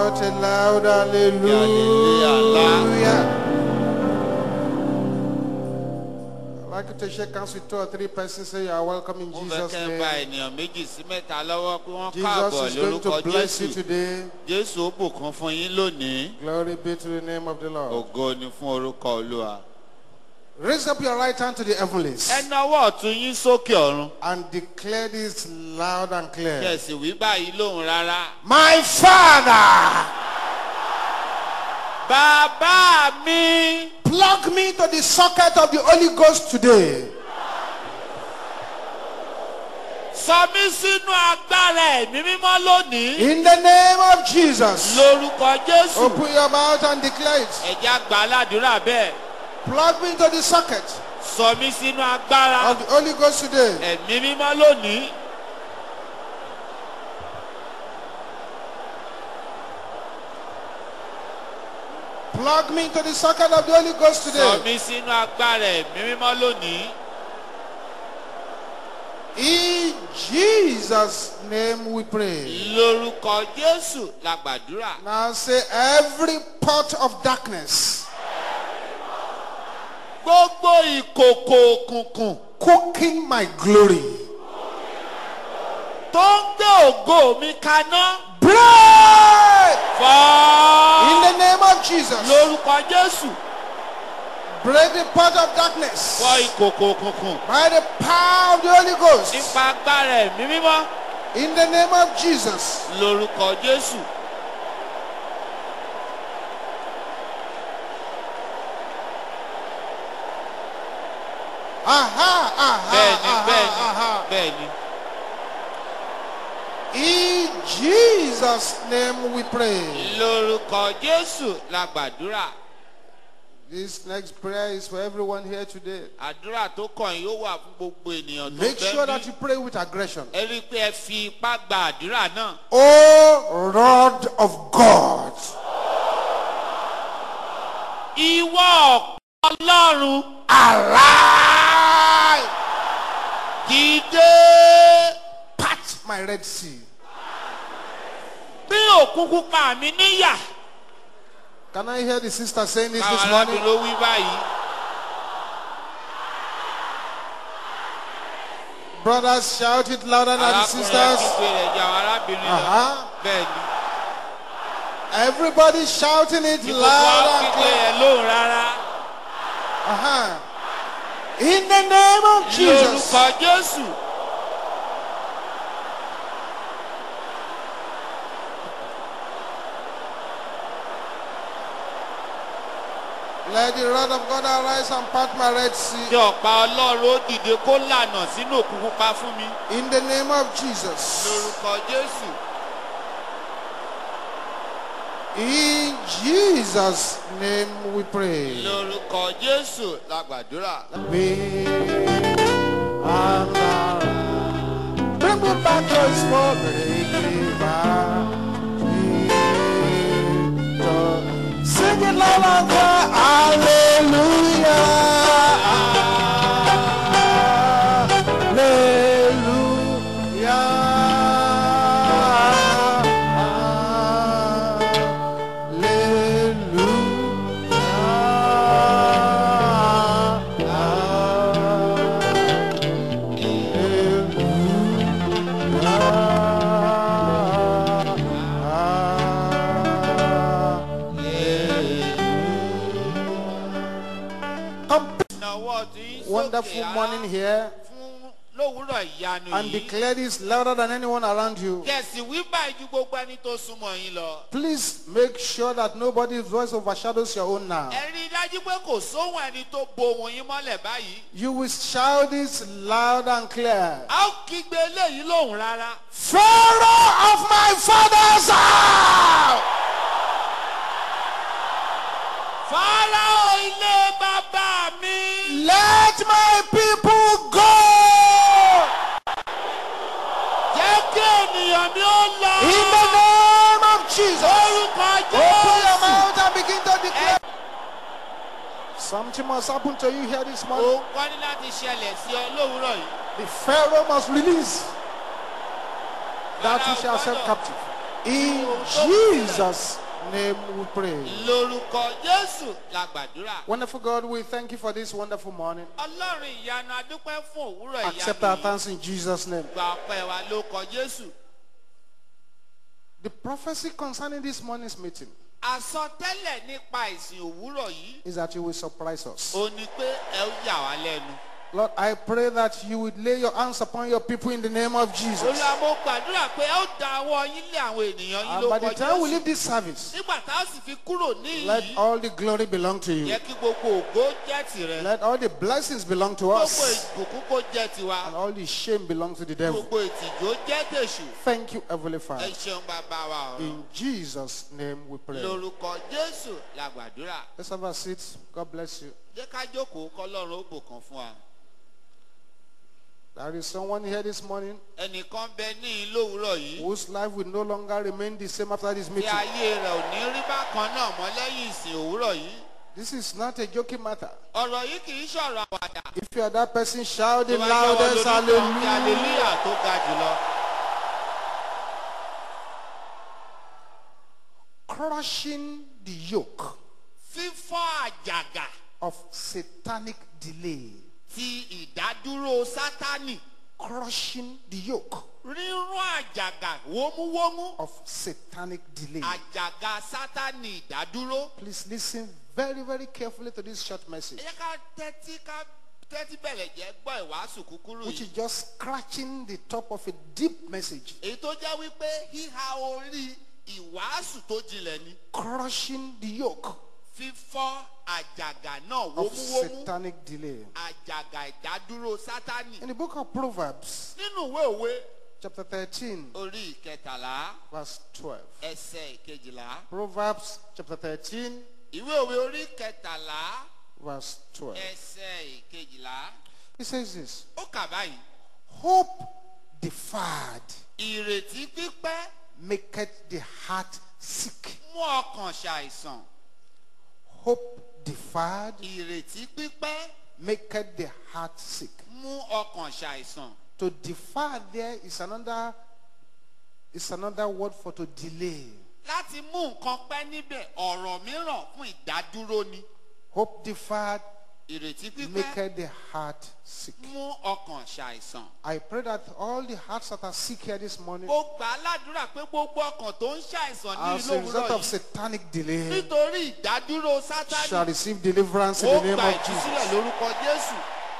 Shout a loud hallelujah. hallelujah. I'd like you to shake hands with two or three persons. Say you are welcome in mo fẹ́ Jesus' kẹ́ ń ba name. ènìyàn méjì sí mẹ́ta lọ́wọ́ pé wọ́n Jesus káàbọ̀ is going lórúkọ to bless jésù you today. jésù ó bùkún fún yín lónìí Glory be to the name of the Lord. ògo ni fún orúkọ olúwa. Raise up your right hand to the heavenlies ẹ nawọ́ ọ̀tún yín sókè ọ̀run and declare this loud and clear. kẹ̀sì wí báyìí lóhùn rárá. My Father, bàbá mi plug me to the socket of the Holy Ghost today. sọ mí sínú agbára ẹ̀mí mímọ́ lónìí In the name of Jesus. lórúkọ jésù Open your mouth and declare it. ẹ̀já gbà á ládùúrà bẹ́ẹ̀ Plug me into the socket sọ mí sínú agbára of the Holy Ghost today. ẹ̀mí mímọ́ lónìí Plug me into the socket of the Holy Ghost sọ today. mí sínú agbára ẹ̀mí mímọ́ lónìí In Jesus' name we pray. lórúkọ jésù la gbàdúrà Now say every pot of darkness gbogbo ìkòkò òkùnkùn cooking my glory. tó ń gbé ògo mi kaná Break in fọ́ the name of Jesus. lórúkọ jésù Break the pot of darkness fọ́ ìkòkò òkùnkùn by the power of the Holy Ghost. nípa agbára ẹ̀mí mímọ́ In the name of Jesus. lórúkọ jésù Aha, aha, bẹ́ẹ̀ni aha, bẹ́ẹ̀ni aha. bẹ́ẹ̀ni In Jesus' name we pray. lórúkọ jésù la gbàdúrà This next prayer is for everyone here today. àdúrà tó kàn yín ó wà fún gbogbo ènìyàn tó Make sure bẹ́ẹ̀ that bí you pray with aggression. ẹ rí i pé ẹ fi ipá gba àdúrà náà O rod of God, ìwọ ọ̀pọ̀ ọlọ́run arise, dìde part my Red Sea. bí òkun pupa mi níyà Can I hear the sister saying this káwọn this arábìnrin morning? ló wí báyìí Brothers, shout it louder than the arákùnrin sisters. kígbe rẹ̀ jẹ́ àwọn arábìnrin lọ Uh-huh. bẹ́ẹ̀ ni Everybody shouting it ìkòkò loud wa and kígbe clear. rẹ̀ lóhùn rárá Uh-huh. In the name of Jesus. lórúkọ jésù Let the rod of God arise and part my Red Sea. tí ọ̀pá ọlọ́run ó dìde kó lànà sínú òkun pupa fún mi In the name of Jesus. lórúkọ jésù In Jesus' name we pray. lórúkọ jésù la gbàdúrà. We are now. Bring me back to his Sing it loud and clear. Hallelujah. ìnáwó ọtún yín sókè Wonderful ará morning here. fún lówùúrọ̀ ìyanu And yìí. declare this louder than anyone around you. kẹ̀sì wí báyìí ju gbogbo ẹni tó súnmọ́ yín lọ. Please make sure that nobody's voice overshadows your own now. ẹ rí i dájú pé kò sóhun ẹni tó bo ohun yín mọ́lẹ̀ báyìí. You will shout this loud and clear. a ó kígbe eléyìí lóhùn rárá. Pharaoh of my father's house! fáráò ilé bàbá mi. Let my people go! jẹ́ kí ènìyàn mi ó lọ. In the name of Jesus! orúkọ Open your jésù. mouth and begin to declare. Something must happen to you here this morning. òun kọ́ ní láti ṣẹlẹ̀ sí ọ lówùúrọ̀ yìí. The Pharaoh must release that which Fáráò shall set gbọ́dọ̀ captive. In Jesus' name we pray. lórúkọ jésù la gbàdúrà. Wonderful God, we thank you for this wonderful morning. ọlọ́run ìyanu adúpẹ́ fún òwúrọ̀ Accept our ìyanu yìí. thanks in Jesus' name. gba ọpẹ́ wa ló kọ jésù. The prophecy concerning this morning's meeting àsọtẹ́lẹ̀ nípa ìsìn òwúrọ̀ yìí. is that you will surprise us. ó ní pé ẹ ó yà wá lẹ́nu. Lord, I pray that you would lay your hands upon your people in the name of Jesus. olúwa mo gbàdúrà pé ẹ ó da ọwọ́ yín lé àwọn ènìyàn yín And ló by kọ the time we jésù. leave this service, nígbà tá a sì fi kúrò ní let yìí. all the glory belong to you. yẹ kí gbogbo ògo jẹ́ tìrẹ. Let all the blessings belong to gbogbo us. ìbùkún kó jẹ́ tiwa. And all the shame belong to the devil. gbogbo ìtìjú jẹ́ tèṣù. Thank you, Heavenly ẹ Father. ṣeun bàbá wa ọ̀run. In Jesus' name we pray. lórúkọ jésù la gbàdúrà. Let's have a seat. God bless you. jẹ́ ká jókòó kọ́lọ́run ó bùkún fún wa. There is someone here this morning ẹnìkan bẹ ní lówùúrọ̀ yìí. whose life will no longer remain the same after this tí meeting. ayé rẹ̀ ò ní rí bákan náà mọ́ lẹ́yìn ìsìn òwúrọ̀ yìí. This is not a joking matter. ọ̀rọ̀ yìí kì í ṣọ̀rọ̀ àwàdà. If you are that person, shout the tó bá jẹ́ wọn loudest lórí kan kí hallelujah. hallelujah tó ga jùlọ. Crushing the yoke fífọ́ àjàgà of satanic delay. ti ìdádúró sátánì. Crushing the yoke rírún àjàgà wómúwómú. of satanic delay. àjàgà sátánì ìdádúró. Please listen very, very carefully to this short ẹ message, jẹ́ ká tẹ́tí ká tẹ́tí bẹ̀rẹ̀ jẹ́ gbọ́ ìwàásù kúkúrú which is yìí. just scratching the top of a deep message. èyí tó jẹ́ wípé híha orí ìwàásù tó jinlẹ̀ ni. Crushing the yoke fífọ́ àjàgà náà of wómúwómú. satanic delay. àjàgà ìdádúró sátánì. In the book of Proverbs, nínú ìwé òwe chapter 13, orí ìkẹtàlá verse 12. ẹsẹ̀ ìkejìlá. Proverbs chapter 13, ìwé òwe orí ìkẹtàlá verse 12. ẹsẹ̀ ìkejìlá. It says this ó kà báyìí. Hope deferred ìrètí pípẹ́ maketh the heart sick. mú ọkàn ṣàìsàn. Hope deferred ìrètí pípẹ́ maketh the heart sick. mú ọkàn ṣàìsàn. To defer there is another is another word for to delay. láti mú nǹkan pẹ́ níbẹ̀ ọ̀rọ̀ mìíràn fún ìdádúró ni. Hope deferred ìrètí pípẹ́ maketh the heart sick. mú ọkàn ṣàìsàn. I pray that all the hearts that are sick here this morning, mo gbà á ládùúrà pé gbogbo ọkàn tó ń ṣàìsàn ní as ìlú a result òwúrọ̀ of yìí satanic delay, nítorí ìdádúró shall sátánì receive deliverance in ó the name gba of ìtúsílẹ̀ Jesus. lórúkọ jésù.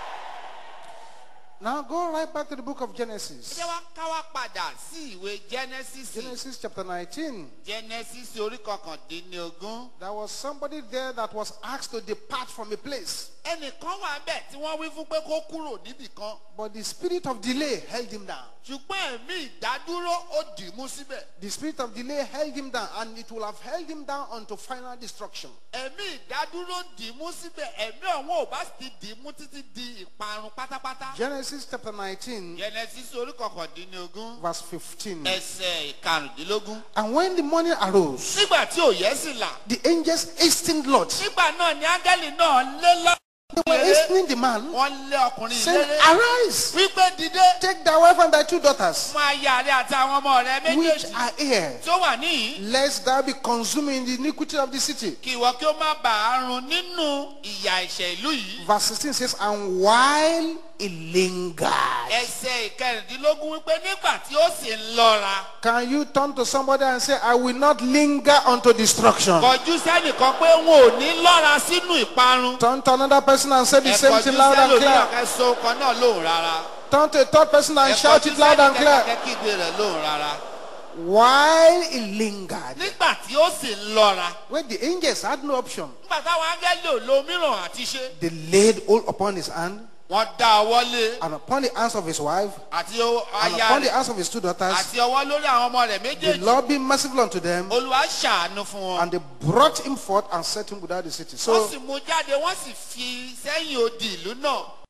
Now go right back to the book of ẹ Genesis. jẹ́ wá ká wá padà sí ìwé genesis Genesis chapter 19. genesis orí kọkàndínlógún. There was somebody there that was asked to depart from a place, ẹnìkan wà bẹ́ẹ̀ tí wọ́n wí fún pé kó kúrò níbì kan but the spirit of delay held him down. ṣùgbọ́n ẹ̀mí ìdádúró ó dì í mú síbẹ̀. The spirit of delay held him down, and it will have held him down unto final destruction. ẹ̀mí ìdádúró dì í mú síbẹ̀ ẹ̀mí ọ̀hún ò bá sì ti dì í mú títí di ìparun pátápátá. Genesis chapter 19, genesis orí kọkàndínlógún verse 15. ẹsẹ̀ ìkarùndínlógún. And when the morning arose, nígbà tí òye sì là the angels hastened Lot. nígbà náà ni áńgẹ́lì náà lé lọ. They were hastening the man, wọ́n lé ọkùnrin saying, ìlérè Arise, wípé dìde take thy wife and thy two daughters, mú aya rẹ àti àwọn ọmọ rẹ which méjèèjì are here, tó wà níyìn lest thou be consumed in the iniquity of the city. kí ìwọ kí ó má bàa run nínú ìyà ìṣẹ̀ ìlú yìí. Verse 16 says, And while it lingered. ẹsẹ̀ ìkẹrìndínlógún wípé nígbà tí ó sì ń lọ́ra Can you turn to somebody and say, I will not linger unto destruction? kọjú sẹ́nìkan pé wọn ò ní lọ́ra sínú ìparun. Turn to another person and say the ẹ same kọjú thing loud and sẹ́lòmíràn clear. kẹsàn kan náà lóhùn rárá. Turn to a third person ẹ and shout kọjú it loud and sẹ́nìkan clear. kígbe rẹ̀ lóhùn rárá. While it lingered. nígbà tí ó sì ń lọ́ra When the angels had no option, nígbà táwọn áńgẹ́lì ò lo mìíràn àti ṣe they laid hold upon his hand wọ́n dá ọwọ́ lé and upon the hands of his wife àti o- and aya upon the rẹ̀ hands of his two daughters. àti ọwọ́ lórí àwọn ọmọ rẹ̀ The méjèèjì Lord be merciful unto them, olùwà ṣàánú fún wọn. and they brought him forth and set him without the city. wọ́n So sì mú jáde wọ́n sì fi sẹ́yìn odi ìlú náà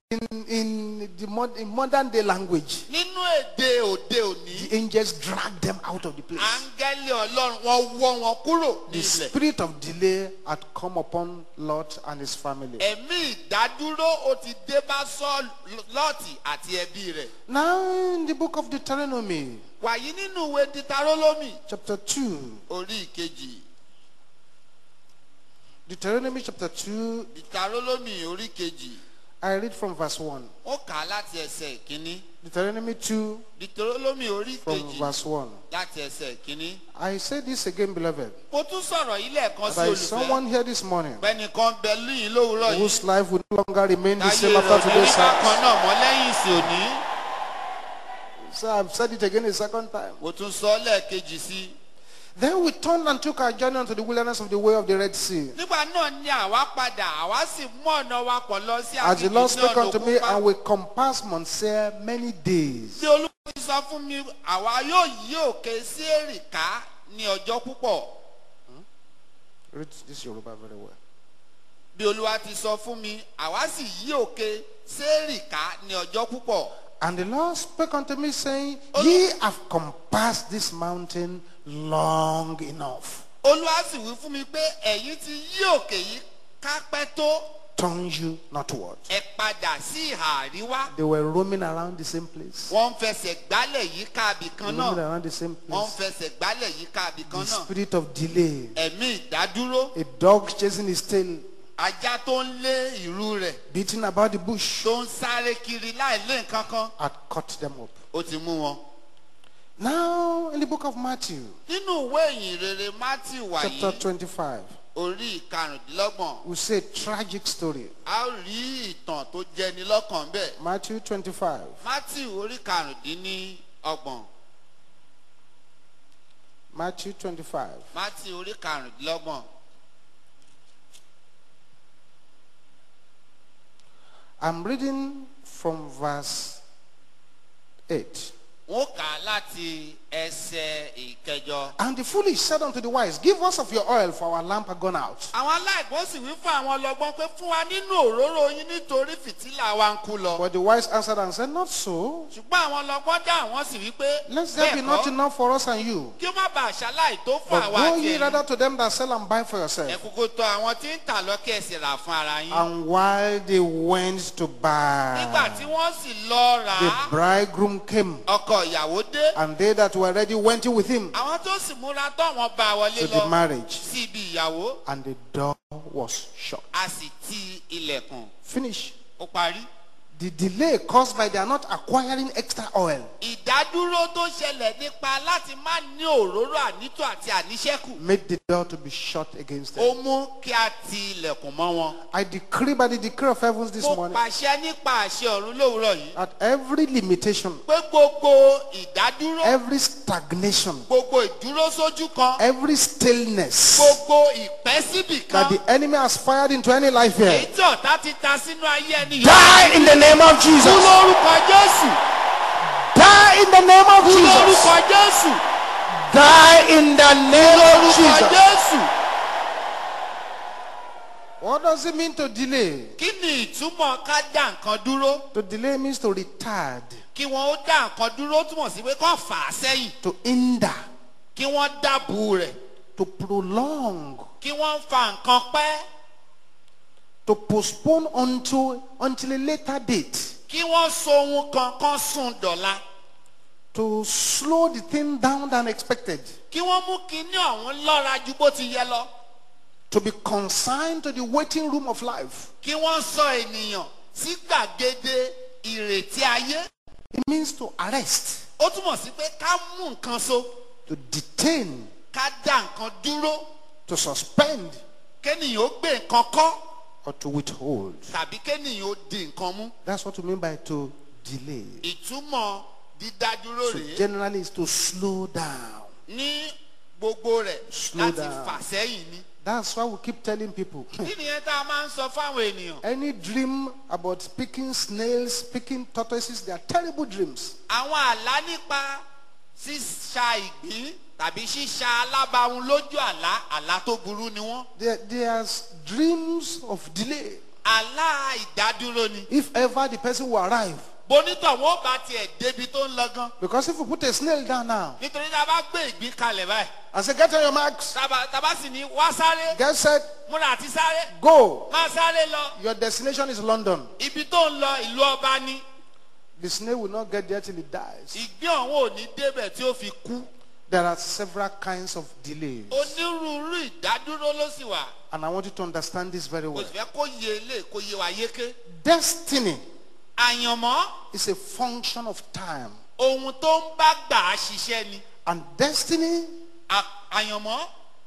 In, in the mod, in modern day language, nínú èdè òde òní the angels dragged them out of the place. áńgẹ́lì ọlọ́run wọ́n wọ́ wọn kúrò ní The ilẹ̀. spirit of delay had come upon Lot and his family. ẹ̀mí ìdádúró ó ti dé bá sọ́ọ̀lù lọ́ọ̀tì àti ẹbí rẹ̀. Now, in the book of Deuteronomy, wàyí nínú ìwé ditarólómì chapter 2, orí ìkejì Deuteronomy chapter 2, ditarólómì orí ìkejì I read from verse 1. ó kà á láti ẹsẹ̀ ìkíní Deuteronomy 2, ditarólómì orí from ìkejì verse 1. láti ẹsẹ̀ ìkíní. I say this again, beloved. mo tún sọ̀rọ̀ yìí lẹ́ẹ̀kan sí There is olùfẹ́ someone here this morning pẹ́nìkan bẹ lóyìn lówùúrọ̀ yìí whose life will no longer remain the táyé same rẹ̀ after ò ní today's rí bákan service. náà mọ́ lẹ́yìn ìsìn òní. So I've said it again a second time. mo tún sọ ọ́ lẹ́ẹ̀kejì sí i. Then we turned and took our journey unto the wilderness of the way of the Red Sea. nígbà náà ni àwa padà àwa sì mú ọ̀nà wa pọ̀ lọ sí As the aginjù Lord ní spake ọ̀nà unto me, òkúpa. and we compassed Mount Seir many days. bí olúwa ti sọ fún mi àwa yóò yí òkè sí èrìká ní ọjọ́ púpọ̀ Read this Yoruba very well. bí olúwa ti sọ fún mi àwa sì yí òkè sí èrìká ní ọjọ́ púpọ̀ And the Lord spake unto me, saying, Ye have compassed this mountain long enough. olúwa sì wí fún mi pé ẹ̀yin ti yí òkè yìí kápẹ́ tó Turn you northward. ẹ padà sí ìhà àríwá They were roaming around the same place. wọ́n ń fẹsẹ̀ gbálẹ̀ yí káàbì kan Roaming náà around the same wọ́n ń place. fẹsẹ̀ gbálẹ̀ yí káàbì kan The náà spirit of delay. ẹ̀mí ìdádúró A dog chasing his tail, ajá tó ń lé ìrú rẹ̀ beating about the bush, tó ń sáré kiri láì lé nǹkan kan had caught them up. ó ti mú wọn. Now, in the book of Matthew, nínú ìwé ìyìn rere matthew chapter wàyí 25, orí ìkarùndínlọ́gbọ̀n we see a tragic story. a ó rí ìtàn tó jẹni lọ́kàn bẹ́ẹ̀ Matthew 25, matthew orí karùndínlọ́gbọ̀n Matthew 25, matthew orí karùndínlọ́gbọ̀n I'm reading from verse 8. wọ́n kà á láti ẹsẹ̀ ìkẹjọ. And the foolish said unto the wise, Give us of your oil, for our lamp are gone out. àwọn aláìgbọ́n sì wí fún àwọn ọlọ́gbọ́n pé fún wa nínú òróró yín nítorí fìtílà wa ń kú lọ. But the wise answered and said, Not so. ṣùgbọ́n àwọn ọlọ́gbọ́n dá àwọn sì wí pé Let there be bẹ́ẹ̀ not kọ́ enough for us and you. kí ó má bàa ṣaláì tó fún But àwa go àti ye ẹ̀yin. rather to them that sell and buy for ẹ yourself. kúkú tọ àwọn tí ń tà lọ́kẹ́ ẹ̀sìn rà fún ara yín. And while they went to nígbà buy, tí wọ́n sì lọ rà the á bridegroom came, ọkọ ìyàwó dé and they that were ready went in with him àwọn tó sì múra tán wọn bá a wọlé to the lọ marriage, sí ibi ìyàwó and the door was shut. a sì ti ilẹ̀kùn Finish. ó parí. The delay caused by their not acquiring extra oil ìdádúró tó ṣẹlẹ̀ nípa láti má ní òróró ànító àti àníṣẹ́kù made the door to be shut against ó them. mú kí a ti ilẹ̀kùn mọ́ wọn. I decree by the decree of heavens this mo morning pàṣẹ nípa àṣẹ ọ̀run lówùúrọ̀ yìí that every limitation, pé gbogbo ìdádúró every stagnation, gbogbo ìdúró sójú kan every stillness gbogbo ìpẹ́ síbì kan that the enemy has fired into any life èyí here, tí ọ̀tá ti ta sínú ayé ẹni yìí. die in the name of kú Jesus. lórúkọ jésù Die in the name of kú Jesus. lórúkọ jésù Die in the name of lórúkọ Jesus. jésù. What does it mean to delay? kí ni ìtumọ̀ ká dá nǹkan dúró To delay means to retard, kí wọ́n ó dá nǹkan dúró túmọ̀ sí pé kọ́ fà á sẹ́yìn to hinder, kí wọ́n dábù rẹ̀ to prolong, kí wọ́n fa nǹkan pẹ́ to postpone unto until a later date, kí wọ́n so ohun kankan sùn dọ̀la to slow the thing down than expected, kí wọ́n mú kinní ọ̀hún lọ́ra ju bó ti yẹ lọ to be consigned to the waiting room of life. kí wọ́n sọ ènìyàn sí gbàgede ìrètí ayé It means to arrest, ó túmọ̀ sí pé ká mú nǹkan so to detain, ká dá nǹkan dúró to suspend, kéènìyàn ó gbé nǹkan kọ́ or to withhold. tàbí kéènìyàn ó di nǹkan mú That's what we mean by to delay. ìtumọ̀ dídádúró So rèé generally, is to slow down. ní gbogbo rẹ̀ Slow láti down. fà sẹ́yìn ni. That's why we keep telling people. kí nìyẹn tá a máa ń sọ fáwọn ènìyàn. Any dream about picking snails, picking tortoises, they are terrible dreams. àwọn àlá nípa ṣíṣa ìgbín tàbí ṣíṣa alábàáhùn lójú àlá àlá tó burú ni wọ́n. They, they are dreams of delay. àlá ìdádúró ni. If ever the person will arrive. bonítọ̀ wọn ó bá tiẹ̀ débi tó ń lọ gan. Because if you put a snail down now nítorí tá a bá gbé ìgbín kalẹ̀ báyìí. and say, get on your marks, tába tába sì ní wá sáré get set, múra àti sáré go. máa sáré lọ. Your destination is London. ibi tó ń lọ ìlú ọba ni. The snail will not get there till it dies. ìgbín ọ̀hún ò ní débẹ̀ tí ó fi kú. There are several kinds of delays. onírúurú ìdádúró ló sì wà. And I want you to understand this very kò well. sì fẹ́ kó yé ilé kó yé wa yéké. Destiny àyànmọ́ is a function of time. ohun tó ń bá gbà á ṣiṣẹ́ ni. And destiny À- àyànmọ́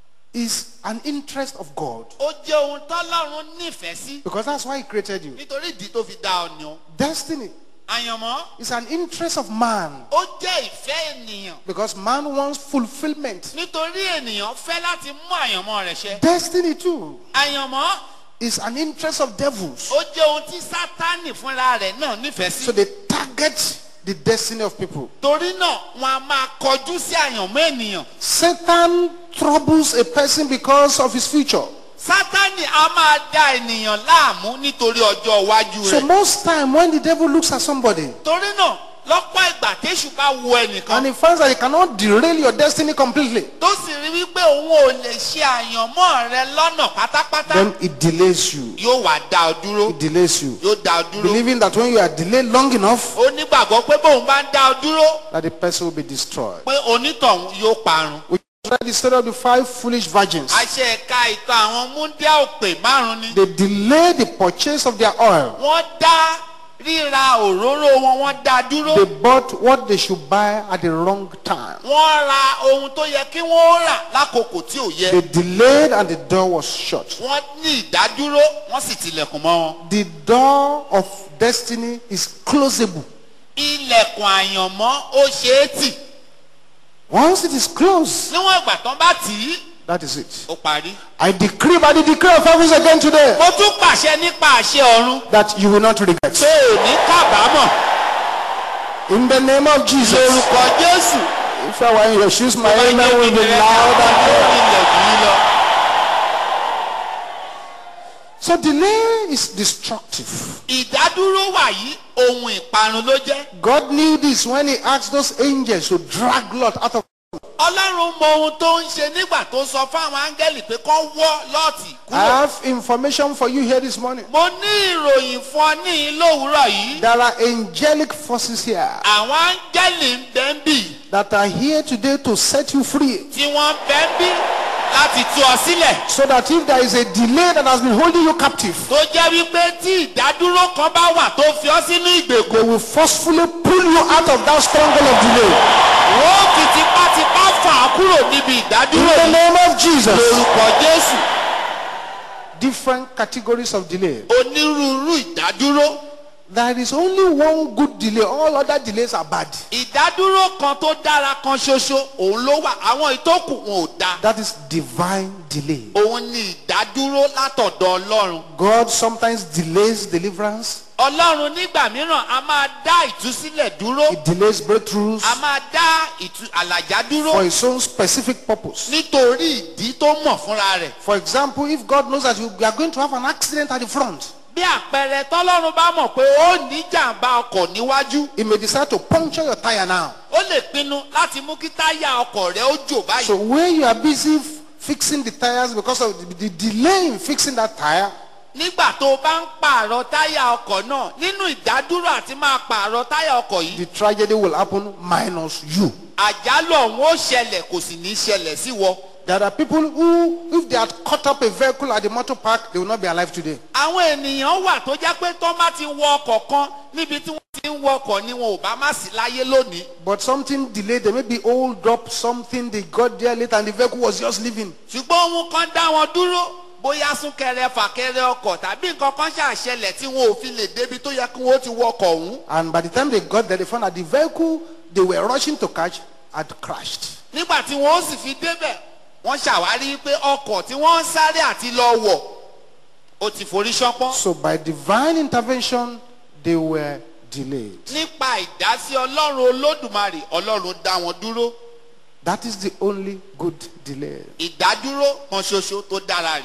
is an interest of God. ó jẹ́ ohun tọ́lọ́run nífẹ̀ẹ́ sí. Because that's why He created you. nítorí ìdí tó fi dá ọ ni o. Destiny àyànmọ́ is an interest of man. ó jẹ́ ìfẹ́ ènìyàn. Because man wants fulfillment. nítorí ènìyàn fẹ́ láti mú àyànmọ́ rẹ̀ ṣẹ. Destiny too àyànmọ́ is an interest of devils. ó jẹ́ ohun tí sátánì fúnra rẹ̀ náà nífẹ̀ẹ́ So sí. they target the destiny of people. torí náà wọn a máa kọjú sí àyànmọ́ ènìyàn. Satan troubles a person because of his future. sátánì a máa da ènìyàn láàmú nítorí ọjọ́ iwájú So rẹ̀. most time when the devil looks at somebody torí náà lọ́pọ̀ ìgbà téṣù bá wo ẹnìkan and he finds that he cannot derail your destiny completely, tó sì rí wípé òun ò lè ṣe àyànmọ́ rẹ lọ́nà pátápátá then it delays you. yóò wá dá ọ dúró It delays you. yóò dá ọ dúró Believing that when you are delayed long enough, ó nígbàgbọ́ pé bóun bá ń dá ọ dúró that the person will be destroyed. pé onítọ̀hún yóò parun. We read the story of the five foolish virgins. àṣẹ ẹ̀ka ìtàn àwọn múndíá òpè márùn ni They delayed the purchase of their oil. wọ́n dá ríra òróró wọn wọ́n dá dúró They bought what they should buy at the wrong time. wọ́n ra ohun tó yẹ kí wọ́n rà lákòókò tí ò yẹ They delayed and the door was shut. wọ́n ní ìdádúró wọ́n sì tilẹ̀kùn mọ́ wọn. The door of destiny is closable. ilẹ̀kùn àyànmọ́ ó ṣe é tì Once it is closed, níwọ̀n ìgbà tán bá tì í that is it. ó parí. I decree by the decree of heavens again today mo tún pàṣẹ nípa àṣẹ ọ̀run that you will not regret. pé ò ní kábàámọ̀ In the name of Jesus. lórúkọ jésù. If I were in your shoes, my amen will be Ìrẹ́ loud and clear. lórí ilẹ̀ yìí lọ. So delay is destructive. ìdádúró wà yìí ohun ìparun ló jẹ́. God knew this when he asked those angels to drag Lot out of ọlọ́run mọ ohun tó ń ṣe nígbà tó sọ fáwọn áńgẹ́lì pé kán wọ́ lọ́ọ̀tì I kúrò. have information for you here this morning. mo ní ìròyìn fún ọ ní lówùúrọ̀ yìí. There are angelic forces here àwọn áńgẹ́lì ń bẹ́ ń bì that are here today to set you free. tí wọ́n bẹ́ ń bì láti tú ọ sílẹ̀. So that if there is a delay that has been holding you captive, tó jẹ́ wípé tí ìdádúró kan bá wà tó fi ọ́ sínú ìgbèkùn. they will forcefully pull you out of that stronghold of delay. wọ́n fi tipátipá fà á kúrò níbi In ìdádúró the yìí. name of Jesus. lórúkọ jésù Different categories of delay. onírúurú ìdádúró. There is only one good delay. All other delays are bad. ìdádúró kan tó dára kan ṣoṣo òun ló wà àwọn ìtókù wọn ò dáa. That is divine delay. òun ni ìdádúró látọ̀dọ̀ ọlọ́run. God sometimes delays deliverance. ọlọ́run nígbà mìíràn a máa dá ìtúsílẹ̀ dúró. He delays breakthroughs a máa dá ìtú àlàjá dúró for his own specific purpose. nítorí ìdí tó mọ̀ fúnra rẹ̀. For example, if God knows that you are going to have an accident at the front, bí àpẹẹrẹ tọ́lọ́run bá mọ̀ pé ó ní jàǹbá ọkọ̀ níwájú He may decide to puncture your tire now. ó lè pinnu láti mú kí táyà ọkọ̀ rẹ̀ ó jò báyìí. So when you are busy f- fixing the tires because of the, the delay in fixing that tire, nígbà tó o bá ń pààrọ̀ táyà ọkọ̀ náà nínú ìdádúró àti máa pààrọ̀ táyà ọkọ̀ yìí the tragedy will happen minus you. àjálù ọ̀hún ó ṣẹlẹ̀ kò sì ní ṣẹlẹ̀ sí wọ. There are people who, if they had caught up a vehicle at the motor park, they will not be alive today. àwọn ènìyàn wà tó jẹ́ pé tó má ti wọ ọkọ̀ kan níbi tí wọ́n ti ń wọ ọkọ̀ ni wọn ò bá má sí láyé lónìí. But something delayed, they may be hold up something, they got there late and the vehicle was just leaving. ṣùgbọ́n ohun kan dá wọn dúró bóyá súnkẹrẹ fàkẹrẹ ọkọ̀ tàbí nǹkan kan ṣàṣẹlẹ̀ tí wọn ò fi lè débi tó yẹ kí wọ́n ti wọ ọkọ̀ ọ̀hún. And by the time they got there, they found that the vehicle they were rushing to catch had crashed. nígbà tí wọ́n ó sì fi débẹ̀ wọ́n ṣàwárí pé ọkọ̀ tí wọ́n ń sáré àti lọ wọ̀ ó ti forí ṣánpọ́n. So by divine intervention, they were delayed. nípa ìdásí ọlọ́run olódùmarè ọlọ́run dá wọn dúró That is the only good delay. ìdádúró kan ṣoṣo tó dára rèé.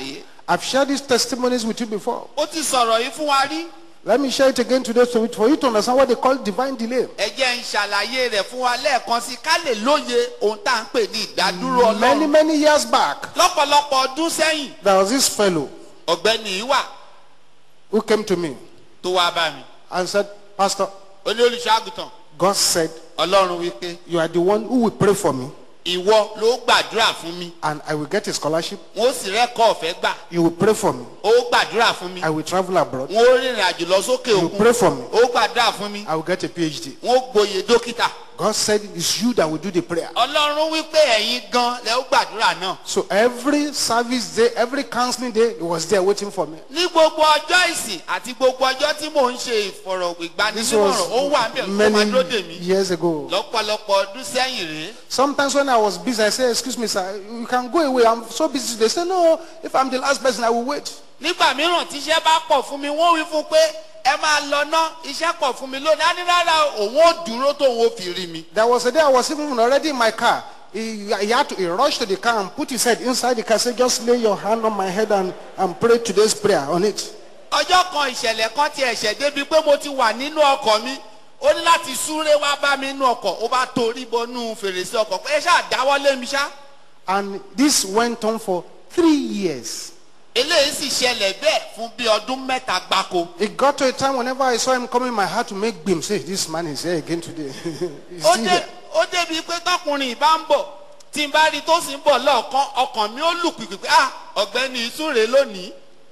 I've shared these testimonies with you before. ó ti sọ̀rọ̀ yìí fún wa rí Let me share it again today so for you to understand what they call divine delay. ẹ jẹ́ ń ṣàlàyé rẹ̀ fún wa lẹ́ẹ̀kan sí ká lè lóye ohun tá à ń pè ní ìdádúró Many, ọlọ́run many years back, lọ́pọ̀lọpọ̀ ọdún sẹ́yìn there was this fellow ọ̀gbẹ́ni yìí wà who came to me tó wá bá mi and said, Pastor, ó ní olùṣọ́àgùtàn God said, ọlọ́run wípé You are the one who will pray for me ìwọ ló gbàdúrà fún mi and I will get a scholarship. wọn ó sì rẹ́kọ̀ ọ̀fẹ́ gbà You will pray for me. ó gbàdúrà fún mi I will travel abroad. wọn ó rìnrìn àjò lọ sókè You òkun pray for me. ó gbàdúrà fún mi I will get a PhD. wọn ó gboyè dókítà God said it's you that will do the prayer. ọlọ́run wípé ẹ̀yin gan lẹ ó gbàdúrà náà So every service day, every counseling day, he was there waiting for me. ní gbogbo ọjọ́ ìsìn àti gbogbo ọjọ́ tí mò ń ṣe ìfọ̀rọ̀ This ìgbanisímọ̀ràn ó wà ń bẹ̀ was kó máa dúró dè many mí years ago. lọ́pọ̀lọpọ̀ ọdún sẹ́yìn rèé Sometimes when I was busy, I say, excuse me, sir, you can go away. I'm so busy. They say, no, if I'm the last person, I will wait. nígbà mìíràn tíṣẹ́ bá pọ̀ fún mi wọ́n wí fún pé ẹ máa lọ ná iṣẹ́ pọ̀ fún mi lónìí á ní rárá òun ò dúró tóun ó fi rí mi There was a day I was even already in my car. He, he had to he rushed to the car and put his head inside the car. Said, just lay your hand on my head and, and pray today's prayer on it. ọjọ́ kan ìṣẹ̀lẹ̀ kan ti ẹ̀ṣẹ̀ débi pé mo ti wà nínú ọkọ̀ mi ó ní láti súré wá bá mi nínú ọkọ̀ ó bá torí bọnú fèrèsé ọkọ̀ pé ẹ ṣáà dáwọ́ mi ṣá And this went on for three years. eléyìí sì ṣẹlẹ̀ bẹ́ẹ̀ fún bí ọdún mẹ́ta gbáko It got to a time whenever I saw him coming, my heart to make beam. Say, this man is here again today. He's ó still dé here. ó débi pé tọkùnrin ìbá ń bọ̀ tí n bá rí tó sì ń bọ̀ lọ́ọ̀kan ọkàn mi ó lù pìpì pé ah ọ̀gbẹ́ni ìsúre lónìí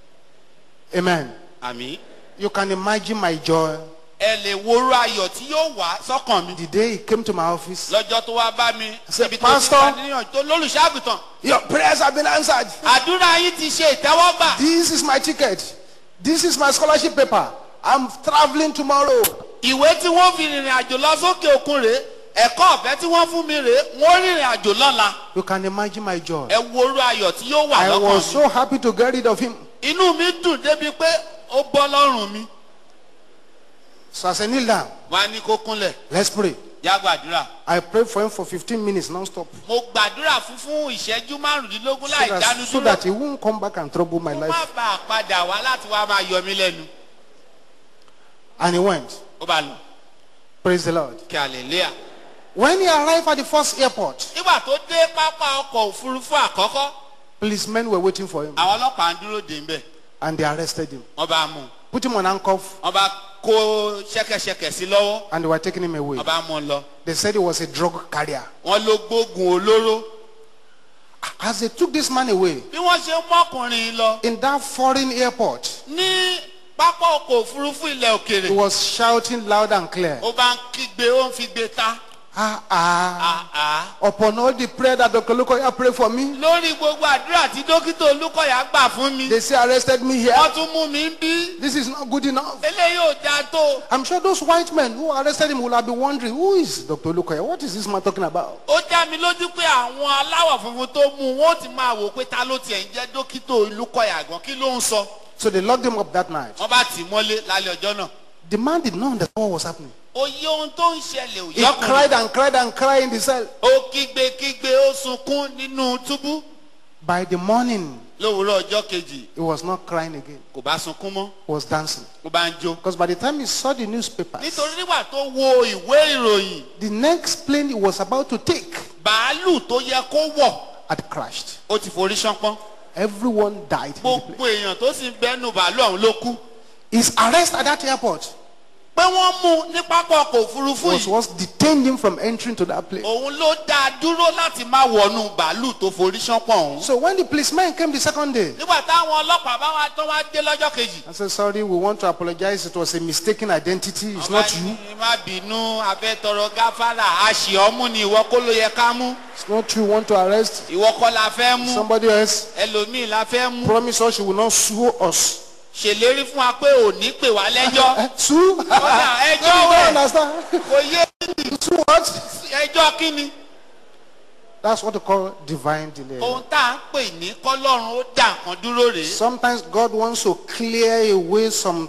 Amen. àmì You can imagine my joy ẹ lè worú ayọ̀ tí yóò wá sọ́kàn mi the day he came to my office. lọ́jọ́ tó wá bá mi Say, níbi tó ti "Pastor." bá níyàn tó lólùṣàgùtàn Your prayers have been answered. àdúrà yín ti ṣe ìtẹ́wọ́gbà This is my ticket. This is my scholarship paper. I'm traveling tomorrow. ìwé tí wọ́n fi rìnrìn àjò lọ sókè òkun rèé ẹ̀kọ́ ọ̀fẹ́ tí wọ́n fún mi rèé wọ́n rìnrìn àjò lọ́la You can imagine my joy. ẹ worú ayọ̀ tí yóò wà I lọ́kàn was mi so happy to get rid of him. inú mi dùn débi pé ó bọ́ lọ́rùn mi So I said, kneel down. wọ́n á ní kó kúnlẹ̀ Let's pray. já gbàdúrà I prayed for him for 15 minutes non-stop. mo gbàdúrà fún fún ìṣẹ́jú márùndínlógún So láì that, dánu so dúró that he won't come back and trouble my kó má life. bàa padà wá láti wá máa yọ mí lẹ́nu And he went. ó bá lọ Praise the Lord. kí hallelujah. When he arrived at the first airport, nígbà tó dé pápá ọkọ̀ òfurufú àkọ́kọ́ policemen were waiting for him àwọn ọlọ́pàá ń dúró dè ń bẹ̀ and they arrested him. wọ́n bá mú un Put him on handcuff wọ́n bá kó ṣẹ́kẹ̀ṣẹkẹ̀ sí lọ́wọ́ and they were taking him away. wọ́n bá mú un lọ They said he was a drug carrier. wọ́n ló gbógun olóró As they took this man away bí wọ́n ṣe mọ́kùnrin lọ in that foreign airport, ní pápá ọkọ̀ òfurufú ilẹ̀ òkèrè he was shouting loud and clear. ó bá ń kígbe ó ń fi gbé ta Ah, ah. àá Upon all the prayer that Dr. Lukoya prayed for me, lórí gbogbo àdúrà tí dókítà olúkọ̀yà gbà fún mi they say arrested me here. wọ́n tún mú mi ń bí This is not good enough. eléyìí ò dáa tó I'm sure those white men who arrested him will have been wondering, who is Dr. Lukoya? What is this man talking about? ó dá mi lójú pé àwọn aláwọ̀ funfun tó mú un wọ́n ti máa wò pé ta ló tiẹ̀ ń jẹ́ dókítà olúkọ̀yà gan kí ló ń sọ So they locked him up that night. wọ́n bá tì í mọ́lé lálẹ́ ọjọ́ náà The man did not understand what was happening. òye ohun tó ń ṣẹlẹ̀ ò He yọkùnrin cried and cried and cried in the cell. ó kígbe kígbe ó sunkún nínú túbú By the morning, lówùúrọ̀ ọjọ́ kejì he was not crying again. kò bá sunkún mọ́ He was dancing. ó bá ń jó Because by the time he saw the newspapers, nítorí nígbà tó wo ìwé ìròyìn the next plane he was about to take bàálù tó yẹ kó wọ̀ had crashed. ó ti forí ṣánpọ́n Everyone died. in the plane. gbogbo èèyàn tó sì ń bẹ́nu bàálù ọ̀hún ló kú His arrest at that airport pé wọ́n mú un ní pápá ọkọ̀ òfurufú was yìí what detained him from entering to that plane. òun ló dá a dúró láti má wọnú bàálù tó forí ṣánpọ́n ọ̀hún So when the policeman came the second day, nígbà táwọn ọlọ́pàá bá wá tán wá dé lọ́jọ́ kejì I said, sorry, we want to apologize. It was a mistaken identity. It's Ọba not you. ní, má bínú afẹ́tọrọ gáfárà àṣì ọmú ni ìwọ kó ló yẹ ká mú It's not you. We want to arrest ìwọ kọ́ la fẹ́ mú somebody else. ẹlòmíì la fẹ́ mú Promise us you will not sue us. ṣèlérí fún wa pé ò ní pè wá lẹ́jọ́ Eh, sue? Ọ̀dà, ẹjọ́ No, wẹ̀. I don't understand. kò yé sue what? ẹjọ́ kí ni That's what they call divine delay. ohun tá à ń pè ní kọ́lọ́run ó dà nǹkan dúró rèé Sometimes God wants to clear away some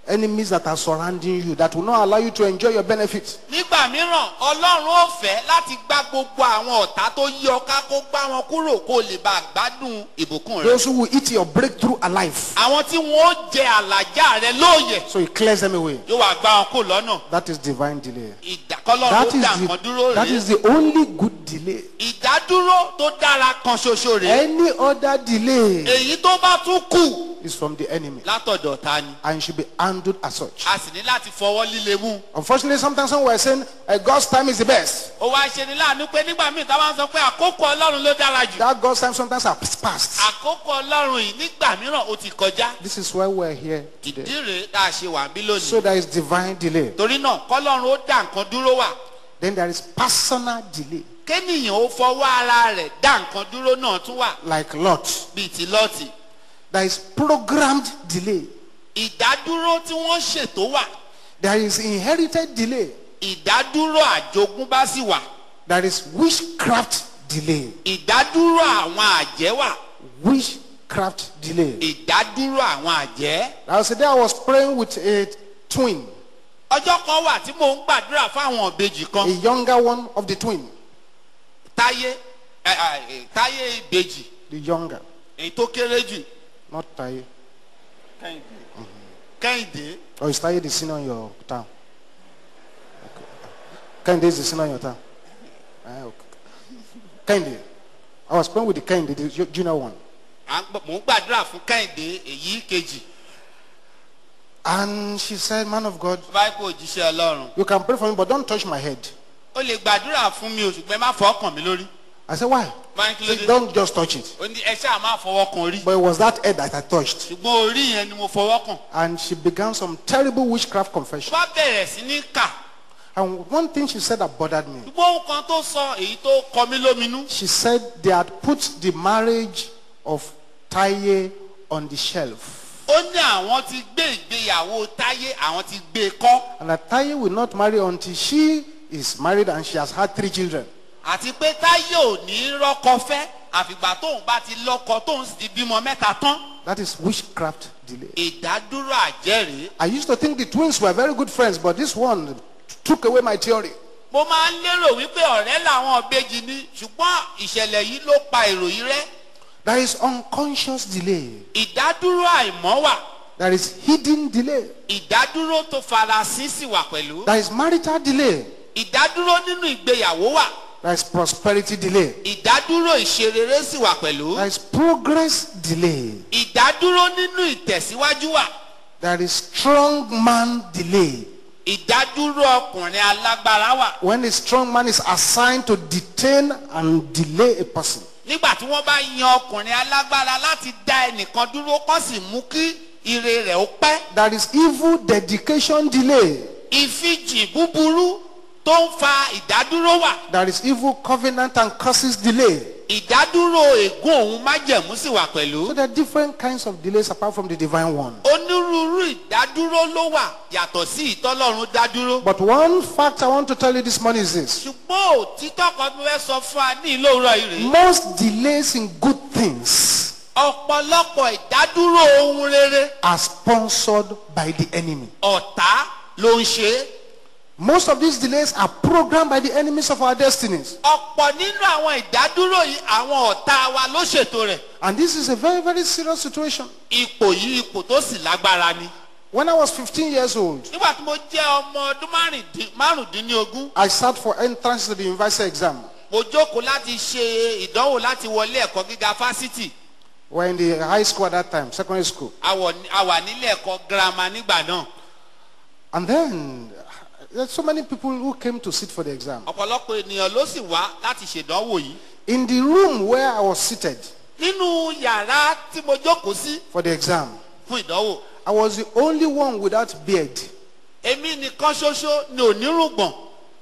enemies that are surrounding you that will not allow you to enjoy your benefits. nígbà mìíràn ọlọ́run ò fẹ́ láti gbá gbogbo àwọn ọ̀tá tó yí ọ ká kó gbá wọn kúrò kó lè bá a gbádùn ìbùkún rẹ. Those who will eat your breakthrough alive. àwọn tí wọn ó jẹ àlàjá rẹ lóòyè So he clears them away. yóò wá gbá wọn kó lọ́nà. That is divine delay. ìdákọ́lọ́run That ó is dà nǹkan dúró the, that rèé. is the only good delay. ìdádúró tó dára kan ṣoṣo rèé. Any other delay èyí tó bá tún kù is from the enemy látọ̀dọ̀ ta ni. and should be handled as such. a sì ní láti fọwọ́ líle mú. Unfortunately, sometimes when we're saying uh, God's time is the best, ó wá ṣe ni láàánú pé nígbà míì tá a bá ń sọ pé àkókò ọlọ́run ló dára jù. that God's time sometimes has passed. àkókò ọlọ́run yìí nígbà mìíràn ó ti kọjá. This is why we're here ìdí today. rèé tá a ṣe wà bí lónìí. So there is divine delay. torí náà kọ́lọ́run ó dá nǹkan dúró wà. Then there is personal delay, kéèyàn ó fọwọ́ ara rẹ̀ dá nǹkan dúró náà tún wà like Lot. bíi ti lọ́ọ̀tì. There is programmed delay. ìdádúró tí wọ́n ṣètò wà. There is inherited delay. ìdádúró àjogúnbá sì wà. There is witchcraft delay. ìdádúró àwọn àjẹ́ wà. Witchcraft delay. ìdádúró àwọn àjẹ́. There was a day I was praying with a twin, ọjọ́ kan wà tí mò ń gbàdúrà fáwọn ìbejì a kan younger one of the twin, táyé ẹ, ẹ, ẹ, táyé ìbejì the younger, èyí tó kéré jù not Taye. kẹ́hìndé Or is Taye the senior in your town? Okay. Kende is the senior in your town. Ah, okay. Kende. I was praying with the Kende, the ju- junior one. à ń gbọ́- mò ń gbàdúrà fún kẹ́hìndé èyí kejì And she said, Man of God, báyìí kò jíṣẹ́ ọlọ́run you can pray for me, but don't touch my head. ó lè gbàdúrà fún mi o ṣùgbọ́n ẹ má fọwọ́ kàn mí lórí I said, Why? báyìí kí ló She dé said, don't just touch it. ó ní ẹ ṣáà má fọwọ́ kan orí But it was that head that I touched. ṣùgbọ́n orí yẹn ni mo fọwọ́ kàn And she began some terrible witchcraft confession. bá bẹ̀rẹ̀ sí ní kà And one thing she said that bothered me. ṣùgbọ́n ohun kan tó sọ èyí tó kọ mí lóminú She said they had put the marriage of Taye on the shelf. ó ní àwọn ti gbé ìgbéyàwó táyé àwọn ti gbé e kọ́ And that Taye will not marry until she is married and she has had three children. àti pé táyé ò ní rọ́kọ fẹ́ àfìgbà tóun bá ti lọ́kọ tóun sì ti bímọ mẹ́ta tán That is witchcraft delay. ìdádúró àjẹ́rìí I used to think the twins were very good friends, but this one took away my theory. mo máa ń lérò wípé ọ̀rẹ́ làwọn ìbejì ni ṣùgbọ́n ìṣẹ̀lẹ̀ yìí ló pa èrò yìí rẹ́ There is unconscious delay. ìdádúró àìmọ́ wà There is hidden delay. ìdádúró tó farasin sì wà pẹ̀lú There is marital delay. ìdádúró nínú ìgbéyàwó wà There is prosperity delay. ìdádúró ìṣerere sì wà pẹ̀lú There is progress delay. ìdádúró nínú ìtẹ̀síwájú wà There is strong man delay. ìdádúró ọkùnrin alágbára wà When a strong man is assigned to detain and delay a person. nígbà tí wọ́n bá yan ọkùnrin alágbára láti dá ẹnìkan dúró kó sì mú kí ire rẹ̀ ó pẹ́ There is evil dedication delay. ìfijì búburú tó ń fa ìdádúró wà There is evil covenant and curses delay. ìdádúró ègún òun májẹ̀mú sì wà pẹ̀lú So there are different kinds of delays apart from the divine one. onírúurú ìdádúró ló wà yàtọ̀ sí ìtọ́lọ́run dádúró But one fact I want to tell you this morning is this. ṣùgbọ́n òtítọ́ kan tó fẹ́ sọ fún wa ní ìlú òwúrọ̀ yìí rèé Most delays in good things ọ̀pọ̀lọpọ̀ ìdádúró ohun rere are sponsored by the enemy. ọ̀tá ló ń ṣe é Most of these delays are programmed by the enemies of our destinies. ọ̀pọ̀ nínú àwọn ìdádúró yìí àwọn ọ̀tá wa ló ṣètò rẹ̀ And this is a very, very serious situation. ipò yìí ipò tó sì lágbára ni. When I was 15 years old, nígbà tí mo jẹ́ ọmọ ọdún márùndín- márùndínlógún I sat for entrance to the university exam. mo jókòó láti ṣe ìdánwò láti wọlé ẹ̀kọ́ gíga fásitì We're in the high school at that time, secondary school. a wọ̀ ní- a wà nílé ẹ̀kọ́ girama nígbà náà And then there's so many people who came to sit for the exam. ọ̀pọ̀lọpọ̀ ènìyàn ló sì wá láti ṣèdánwò yìí In the room where I was seated nínú yàrá tí mo jókòó sí for the exam, fún ìdánwò I was the only one without beard. èmi nìkan ṣoṣo ni onírùngbọ̀n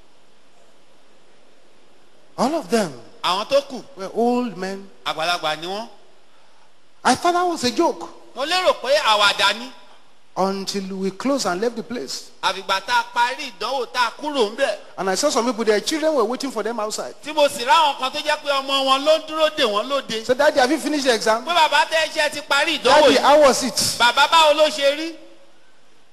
All of them àwọn tó kù were old men. àgbàlagbà ni wọ́n I thought that was a joke mo lérò pé àwàdà ni until we closed and left the place. àfìgbà tá a parí ìdánwò tá a kúrò ń bẹ̀ And I saw some people, their children were waiting for them outside. tí mo sì ráwọn kan tó jẹ́ pé ọmọ wọn ló ń dúró dè wọ́n lóde So, Daddy, have you finished the exam? pé bàbá tẹ́ iṣẹ́ ti parí ìdánwò Daddy, yìí how was it? bàbá báwo ló ṣe rí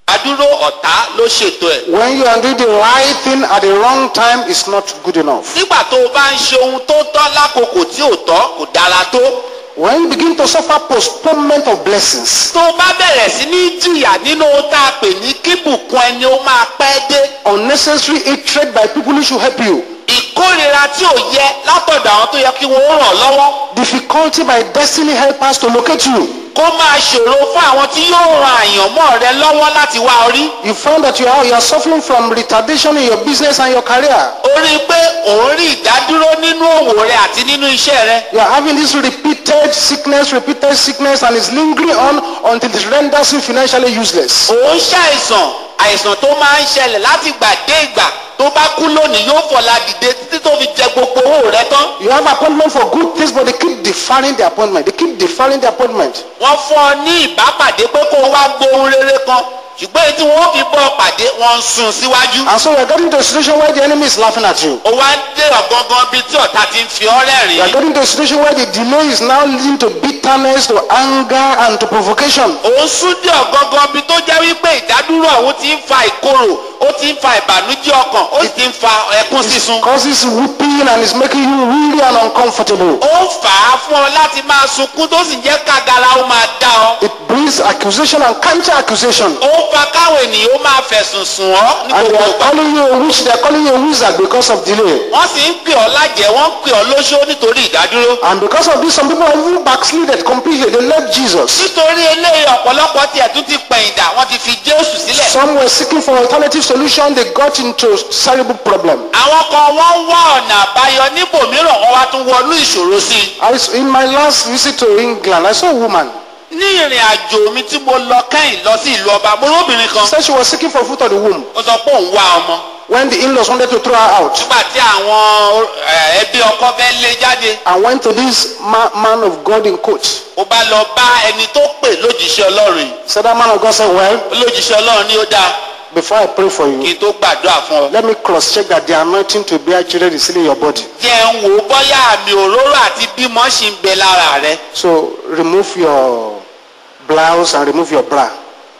adúró ọ̀tá ló ṣètò ẹ̀. When you are doing the right thing at the wrong time, it's not good enough. nígbà tó o bá ń ṣe ohun tó tọ́ lákòókò tí ò tọ́ kò dára tó. When you begin to suffer postponement of blessings, tó o bá bẹ̀rẹ̀ sí ní jìyà nínú ohun tá a pè ní kíbùkún ẹni ó máa pẹ́ dé. unnecessary hatred by people who should help you, ìkórira tí ò yẹ látọ̀dọ̀ àwọn tó yẹ kí wọ́n ràn lọ́wọ́. difficulty by destiny helpers to locate you, kó máa ṣòro fún àwọn tí yóò ran àyànmọ́ rẹ lọ́wọ́ láti wá orí. you find that you are, you are suffering from retardation in your business and your career. ó rí i pé òun rí ìdádúró nínú òwò rẹ àti nínú iṣẹ́ rẹ. You are having this repeated sickness, repeated sickness, and it's lingering on until it renders you financially useless. òun ṣàìsàn àìsàn tó máa ń ṣẹlẹ̀ láti gbà dé ìgbà tó bá kú lónìí yóò fọ̀la dìde títí tó fi jẹ gbogbo owó rẹ tán. You have appointment for good things, but they keep deferring the appointment. They keep deferring the appointment. wọ́n fún ọ ní ìbápàdé pé kó o wá gbóhun rere kan ṣùgbọ́n èyí tí wọ́n fi bọ́ ọ pàdé wọ́n ń sún síwájú. And so we are getting to a situation where the enemy is laughing at you. ó wá ń dé ọ̀gangan bíi tí ọ̀tá ti ń fi ọ́ We are rẹ́rìn-ín. getting to a situation where the delay is now leading to bitterness, to anger, and to provocation. òun sún dé ọ̀gangan bíi tó jẹ́ wípé ìdádúró ọ̀hún ti ń fa ìkorò ó ti ń fa ìbànújẹ́ ọkàn ó sì ti ń fa ẹkún sísun. Causes weeping and is making you really and uncomfortable. ó ń fà á fún ọ láti máa sunkún tó sì jẹ́ kágara ó máa dá ọ. It brings accusation and counter accusation. ó ń fa káwọn ènìyàn ó máa fẹ̀sùn sùn ọ́ ní And they gbogbo are ìgbà. calling you a witch, they are calling you a wizard because of delay. wọ́n sì ń pè ọ́ lájẹ́ wọ́n ń pè ọ́ lóṣó nítorí ìdádúró. And because of this, some people have even backslided completely. They left Jesus. nítorí eléyìí ọ̀pọ̀lọpọ̀ tiẹ̀ tún ti pẹ̀yìndà wọ́n ti fi jésù sílẹ̀. Some were seeking for alternative solution. They got into terrible problem. àwọn kan wọ́n ń wá ọ̀nà àbáyọ níbòmíràn wọ́n wá tún wọnú ìṣòro sí i. I, s- in my last visit to England, I saw a woman. ní ìrìn àjò mi tí mo lọ kẹ́yìn lọ sí ìlú ọba mo róbìnrin kan Said she was seeking for fruit of the womb. ó sọ pé òun wá ọmọ When the in-laws wanted to throw her out, nígbà tí àwọn eh, ẹbí ọkọ fẹ́ lé jáde I went to this ma- man of God in court. ó bá lọ bá ẹni tó pè lójíṣẹ́ ọlọ́run yìí So that man of God said, Well, lójíṣẹ́ ọlọ́run ni ó dáa before I pray for kí you, n tó gbàdúrà fún ọ. let me cross check that the anointing to bear children is still in your body. jẹ́ ń wò ó bọ́yá àmì òróró àti bímọ ṣì ń bẹ lára rẹ So remove your blouse and remove your bra.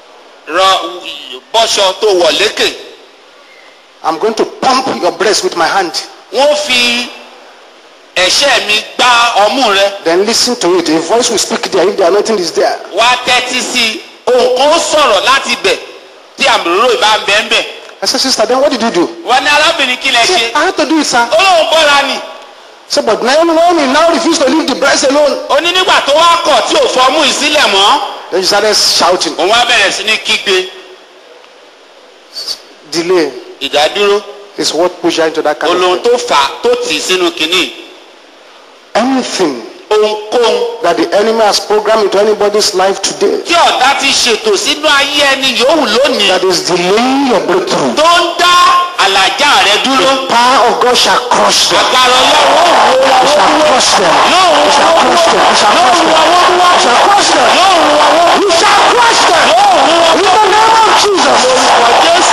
rọ bọ́ṣọ tó wọ̀ lékè I'm going to pump your breast with my hand. wọ́n fi ẹ̀ṣẹ́ mi gbá ọmú rẹ Then listen to it. A voice will speak there if the anointing is there. wá tẹ́tí sí i ohun kan ó sọ̀rọ̀ láti bẹ̀ tí àmì òróró ìbá ń bẹ́ ń bẹ̀. I said, Sister, then what did you do? wọ́n ní arábìnrin kí lẹ She ṣe said, I had to do it, sir. ó lóun bọ́ra nì So, but Naomi, Naomi now refused to leave the breast alone. ó ní nígbà tó wá kọ̀ tí ò fọmú ìsílẹ̀ mọ́ Then she started shouting. òun wá bẹ̀rẹ̀ sí ní kígbe Delay ìdádúró is what pushed her into that kind olóhun of tó fà á tó tì í sínú kínní anything ohunkóhun that the enemy has programmed into anybody's life today tí ọ̀tá ti ṣètò sínú ayé ẹni yòówù lónìí that is delaying your breakthrough. tó ń dá àlàjá rẹ dúró Power of God shall crush them. agbára ọlọ́run ó wò It wọ́n shall crush them. yóò It wò shall wọ́n crush them. It shall crush them. It shall crush them. yóò wò wọ́n You shall crush them. In the name of Jesus. wọ jésù.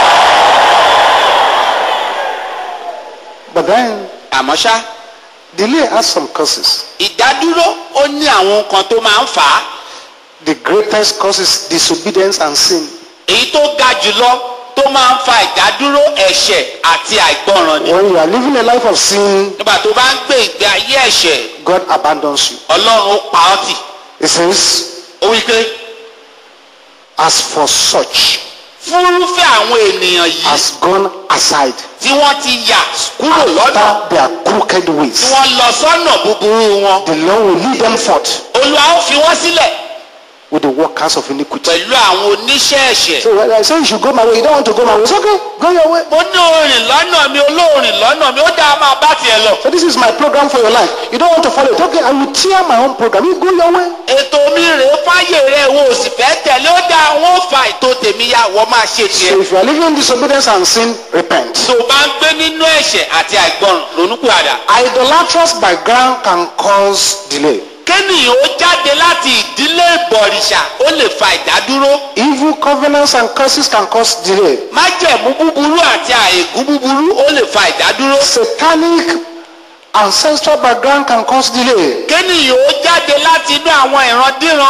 But then, àmọ́ ṣá delay has some causes. ìdádúró ó ní àwọn nǹkan tó máa ń fà á The greatest cause is disobedience and sin. èyí tó ga jùlọ tó máa ń fa ìdádúró ẹ̀ṣẹ̀ àti àìgbọràn ni. When you are living a life of sin, nígbà tó bá ń gbé ìgbé ayé ẹ̀ṣẹ̀ God abandons you. ọlọ́run ó pa ọ́ tì. It says, ó wí pé as for such fúrúfẹ́ àwọn ènìyàn yìí has gone aside tí wọ́n ti yà kúrò lọ́nà after their crooked tí ways. wọ́n lọ sọ́nà búburú wọn. The Lord will lead them forth olúwa ó fi wọ́n sílẹ̀ with the workers of iniquity. pẹ̀lú àwọn oníṣẹ́ ẹ̀ṣẹ̀. So when I say you should go my way, you don't want to go my way. It's okay, go your way. mo ní orin lọ́nà mi olóorin lọ́nà mi ó dáa máa bá tiẹ̀ lọ. So this is my program for your life. You don't want to follow it. Okay, I will tear my own program. You go your way. ètò mi rèé fáyè rẹ̀ wo sì fẹ́ tẹ̀lé ó dáa wọ́n fa ètò tèmi ya wọ́n máa ṣe So tiẹ̀. if you are living in disobedience and sin, repent. tó o bá ń gbé nínú ẹ̀ṣẹ̀ àti àìgbọràn ronúpìwàdà. Idolatrous background can cause delay. kéènìyàn ó jáde láti ìdílé ìbọ̀rìṣà ó lè fa ìdádúró. Evil covenants and curses can cause delay. májẹ̀mú búburú àti àìgún búburú ó lè fa ìdádúró. Satanic ancestral background can cause delay. kéènìyàn ó jáde láti inú àwọn ìrandíran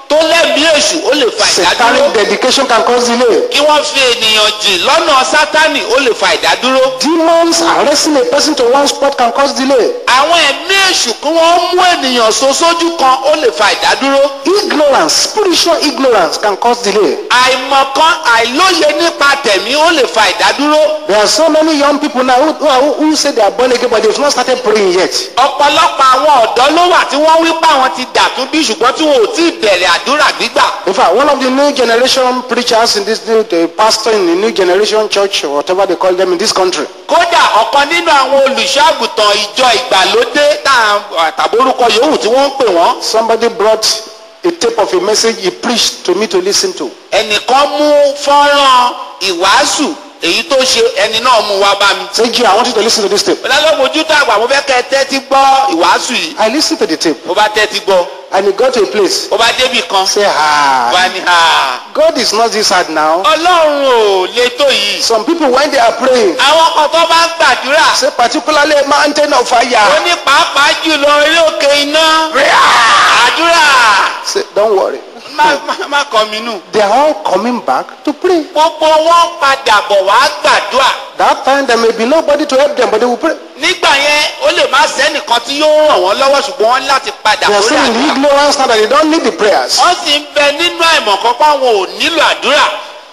tó lẹ́mìí èṣù ó lè fa ìdádúró Satanic dedication can cause delay. kí wọ́n fi ènìyàn jìn lọ́nà sátánì ó lè fa ìdádúró Demons arresting a person to one spot can cause delay. àwọn ẹ̀mí èṣù kí wọ́n mú ènìyàn so sójú kan ó lè fa ìdádúró Ignorance, spiritual ignorance can cause delay. àìmọ̀kan àìlóye nípa tẹ̀mí ó lè fa ìdádúró There are so many young people now who, who, are- who say they are born again but they've not started praying yet. ọ̀pọ̀lọpọ̀ àwọn ọ̀dọ́ ló wà tí wọ́n wí pé àwọn ti dàtún bí ṣùgbọ́n tí wọn ò tí ì bẹ̀rẹ̀ àdúrà gbígbà In fact, one of the new generation preachers in this new, the pastor in the new generation church or whatever they call them in this country, kódà ọ̀kan nínú àwọn olùṣọ́àgùtàn ìjọ ìgbàlódé tá à- tàbórúkọ yòówù tí wọ́n ń pè wọ́n somebody brought a tape of a message he preached to me to listen to. ẹnìkan mú fọ́nrán ìwàásù èyí tó ṣe ẹni náà mú wá bá mi. Say, G, I want you to listen to this tape. ọlọ́lọ́mojú tó àgbà mo fẹ́ kẹ́ ẹ tẹ́tí gbọ́ ìwàásù yìí I listened to the tape mo bá tẹ́tí gbọ́ and he got to a place. mo bá débì kan Say, wá ah, ní ha God is not this hard now. ọlọ́run ò lè tó yìí. Some people, when they are praying, àwọn kan tó bá ń gbàdúrà say, particularly mountain of ó fire. ní pàápàá jùlọ orí òkè iná àdúrà Say, don't worry. má má- má kọ mi nù. They are all coming back to pray. gbogbo wọn padà bọ̀ wá gbàdúrà That time there may be nobody to help them, but they will pray. nígbà yẹn ó lè má sẹ́nìkan tí yóò ràn wọ́n lọ́wọ́ ṣùgbọ́n wọ́n ní láti padà They are sórí still in àdúrà. ignorance now that they don't need the prayers. wọ́n sì ń bẹ nínú àìmọ̀kan pé àwọn ò nílò àdúrà.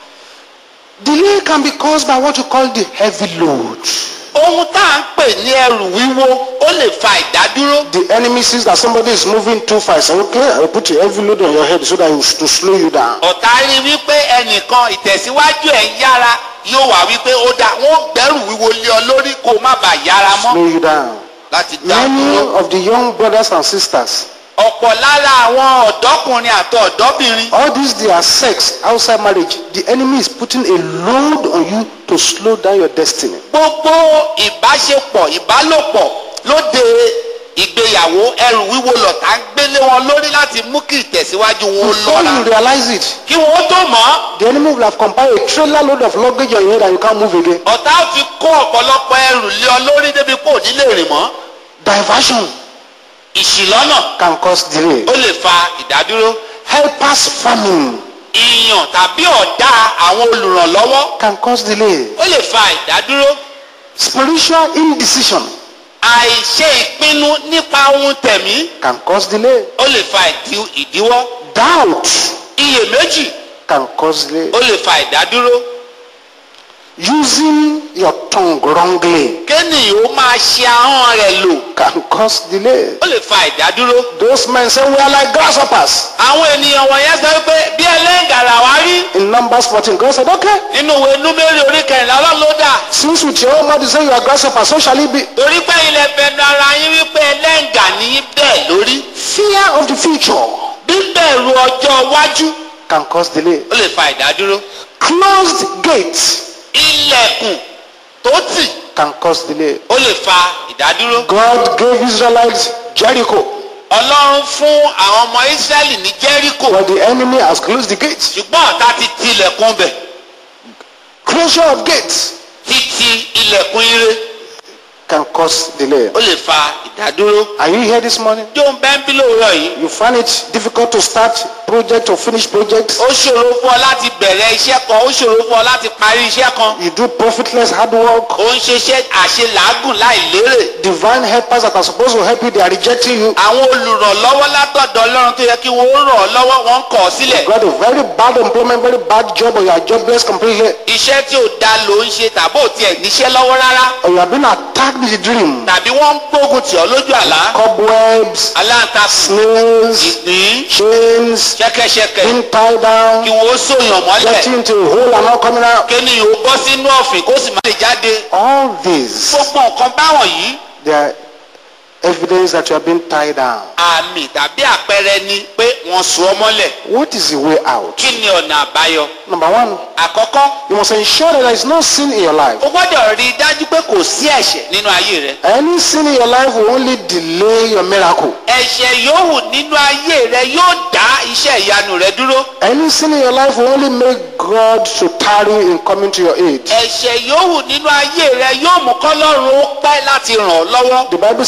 Delay can be caused by what you call the heavy load. ohun tá à ń pè ní ẹrù wíwo ó lè fa ìdádúró. The enemy sees that somebody is moving too fast. Say, okay, I'll put a heavy load on your head so that you, to slow you down. ọ̀tá rí wípé ẹnìkan ìtẹ̀síwájú ẹ̀ ń yára yóò wá wípé ó dá wọ́n gbẹ́rù wíwo lé ọ lórí kó má bàa yára mọ́ Slow you down. láti dá Many dúró. of the young brothers and sisters, ọ̀pọ̀ lára àwọn ọ̀dọ́kùnrin àti ọ̀dọ́bìnrin all this their sex outside marriage, the enemy is putting a load on you to slow down your destiny. gbogbo ìbáṣepọ̀ ìbálòpọ̀ lóde ìgbéyàwó ẹrù wíwo lọ̀tá ń gbélé wọn lórí láti mú kí ìtẹ̀síwájú wọn ó Before lọ́ra you realize it, kí wọn ó tó mọ̀ ọ́ the enemy will have compiled a trailer load of luggage on your head and you can't move again. ọ̀tá ó ti kó ọ̀pọ̀lọpọ̀ ẹrù lé ọ lórí débi kò ní lè rìn mọ́ Diversion ìṣìlọ́nà can cause delay. ó lè fa ìdádúró Helpers famine ìyàn tàbí ọ̀dá àwọn olùrànlọ́wọ́ can cause delay. ó lè fa ìdádúró Spiritual indecision àìṣe ìpinnu nípa ohun tẹ̀mí can cause delay. ó lè fa ìdí- ìdíwọ́ Doubt iyèméjì can cause delay. ó lè fa ìdádúró Using your tongue wrongly kéènìyàn ó máa ṣe ahọ́n rẹ̀ lò can cause delay. ó lè fa ìdádúró Those men say we are like grasshoppers. àwọn ènìyàn wọ̀nyẹn sọ pé bí ẹlẹ́ngàrà wá rí In Numbers 14, God said, okay, nínú ìwé númérì orí kẹrìnlá ọlọ́run ló dà since with your own mouth you say you are grasshoppers, so shall it be. torí pé ilẹ̀ fẹnu ara yín wípé ẹlẹ́ngà ní bẹ́ẹ̀ lórí Fear of the future bíbẹ̀rù ọjọ́ iwájú can cause delay. ó lè fa ìdádúró Closed gates ilẹ̀kùn tó tì can cause delay. ó lè fa ìdádúró God gave Israelites Jericho, ọlọ́run fún àwọn ọmọ ísírẹ́lì ní jẹ́ríkò but the enemy has closed the gates. ṣùgbọ́n ọ̀tá ti ti ilẹ̀kùn bẹ̀ Closure of gates títí ilẹ̀kùn ire can cause delay. ó lè fa ìdádúró. Are you here this morning? jó ń bẹ́ ń bí lóòrọ̀ yìí You find it difficult to start project or finish projects. ó ṣòro fún ọ láti bẹ̀rẹ̀ iṣẹ́ kan ó ṣòro fún ọ láti parí iṣẹ́ kan You do profitless hard work. ó ń ṣiṣẹ́ àṣelàágùn láì lérè Divine helpers that are supposed to help you, they are rejecting you. àwọn olùrànlọ́wọ́ látọ̀dọ̀ ọlọ́run tó yẹ kí wọ́n ràn ọ́ lọ́wọ́ wọ́n ń kọ̀ ọ́ sílẹ̀ You got a very bad employment, very bad job, or you are jobless completely. iṣẹ́ tí ò da ló ń ṣe tàbí ò tiẹ̀ níṣẹ́ lọ́wọ́ rárá Or you have been attacked with a dream. tàbí wọ́n ń gbógun tì ọ́ lójú àlá Cobwebs, aláǹtakùn snails, ìgbín chains, ṣẹ́kẹ́ṣẹkẹ̀ being tied kí down, wọ́n ó sòyàn mọ́lẹ̀ getting into a hole and not coming out. kéènìyàn ó bọ́ sínú ọ̀fìn kó sì má lè jáde All these, gbogbo nǹkan báwọn yìí they are evidence that you have been tied down. àmì tàbí àpẹẹrẹ ni pé wọ́n so ọ́ mọ́lẹ̀ What is the way out? kí ni ọ̀nà àbáyọ Number one, àkọ́kọ́ you must ensure that there is no sin in your life. o gbọ́dọ̀ rí i dájú pé kò sí ẹ̀ṣẹ̀ nínú ayé rẹ Any sin in your life will only delay your miracle. ẹ̀ṣẹ̀ yòówù nínú ayé rẹ yóò dá iṣẹ́ ìyanu rẹ dúró Any sin in your life will only make God to tarry in coming to your aid. ẹ̀ṣẹ̀ yòówù nínú ayé rẹ yóò mú kọ́lọ́run ó pẹ́ láti ràn ọ́ lọ́wọ́ The Bible says He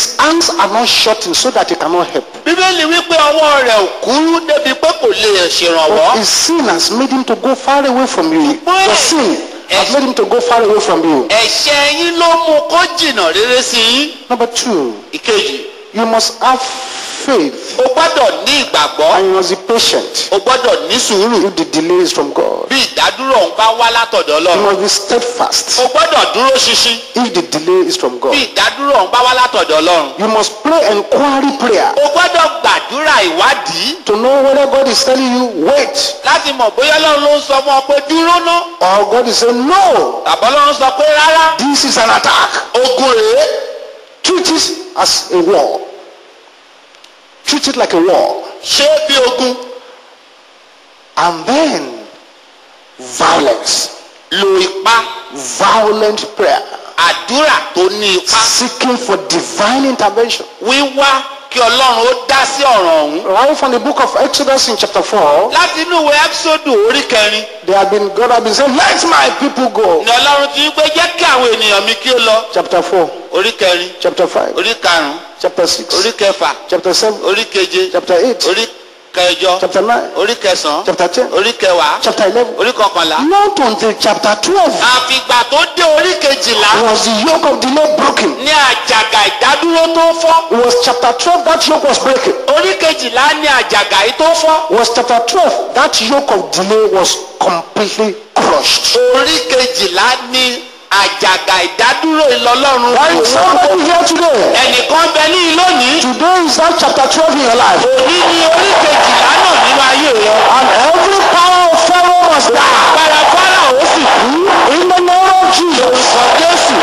His hands are not shortened so that he cannot help. bíbélì wípé ọwọ́ rẹ̀ ò kúrú débi pé kò lè ṣèrànwọ́. His sin has made him to go far away from you. Why? Your sin has made him to go far away from you. ẹ̀ṣẹ̀ yín ló mú kó jìnnà rere sí yín. Number two, ìkejì you must have faith o gbọ́dọ̀ ní ìgbàgbọ́ and you must be patient o gbọ́dọ̀ ní sùúrù if the delay is from God. bí ìdádúró ọ̀hún bá wá látọ̀dọ̀ You ọlọ́run must be steadfast o gbọ́dọ̀ dúró ṣinṣin if the delay is from bí God. ìdádúró ọ̀hún bá wá látọ̀dọ̀ ọlọ́run You must pray enquiry prayer o gbọ́dọ̀ gbàdúrà ìwádìí to know whether God is telling you wait láti mọ̀ bóyá ọlọ́run ló ń sọ fún ọ pé dúró ná or God is saying no. tàbí ọlọ́run sọ pé rárá This is an attack. ogun rèé Treat it as a war. Treat it like a war. ṣé bí ogun And then violence. lo ipá Violent prayer. àdúrà tó ní ipá Seeking for divine intervention. wíwá kí ọlọ́run ó dá sí ọ̀ràn ọ̀hún Right from the book of Exodus in chapter 4, láti inú ìwé ẹ́písódù orí kẹrin they have been, God has been saying, let my people go. ni ọlọ́run ti ń pé jẹ́ kí àwọn ènìyàn mi kí ó lọ Chapter 4, orí kẹrin chapter 5, orí karùn-ún chapter 6, orí kẹfà chapter 7, orí keje chapter 8, orí kẹjọ chapter 9, orí kẹsàn-án chapter 10, orí kẹwàá chapter 11. orí kọkànlá Not until chapter 12 àfìgbà tó dé orí kejìlá was the yoke of delay broken. ní àjàgà ìdádúró tó fọ́ It was chapter 12 that yoke was breaking. orí kejìlá ní àjàgà yìí tó fọ́ It was chapter 12 that yoke of delay was completely crushed. orí kejìlá ní àjàgà ìdádúró ìlọlọ́run There is somebody here today. ẹnìkan bẹ ní lónìí Today is that chapter 12 in your life. òní ní orí kejìlá náà nínú ayé rẹ And every power of Pharaoh must die. agbára fáráò ó sì kú In the name of Jesus. orúkọ jésù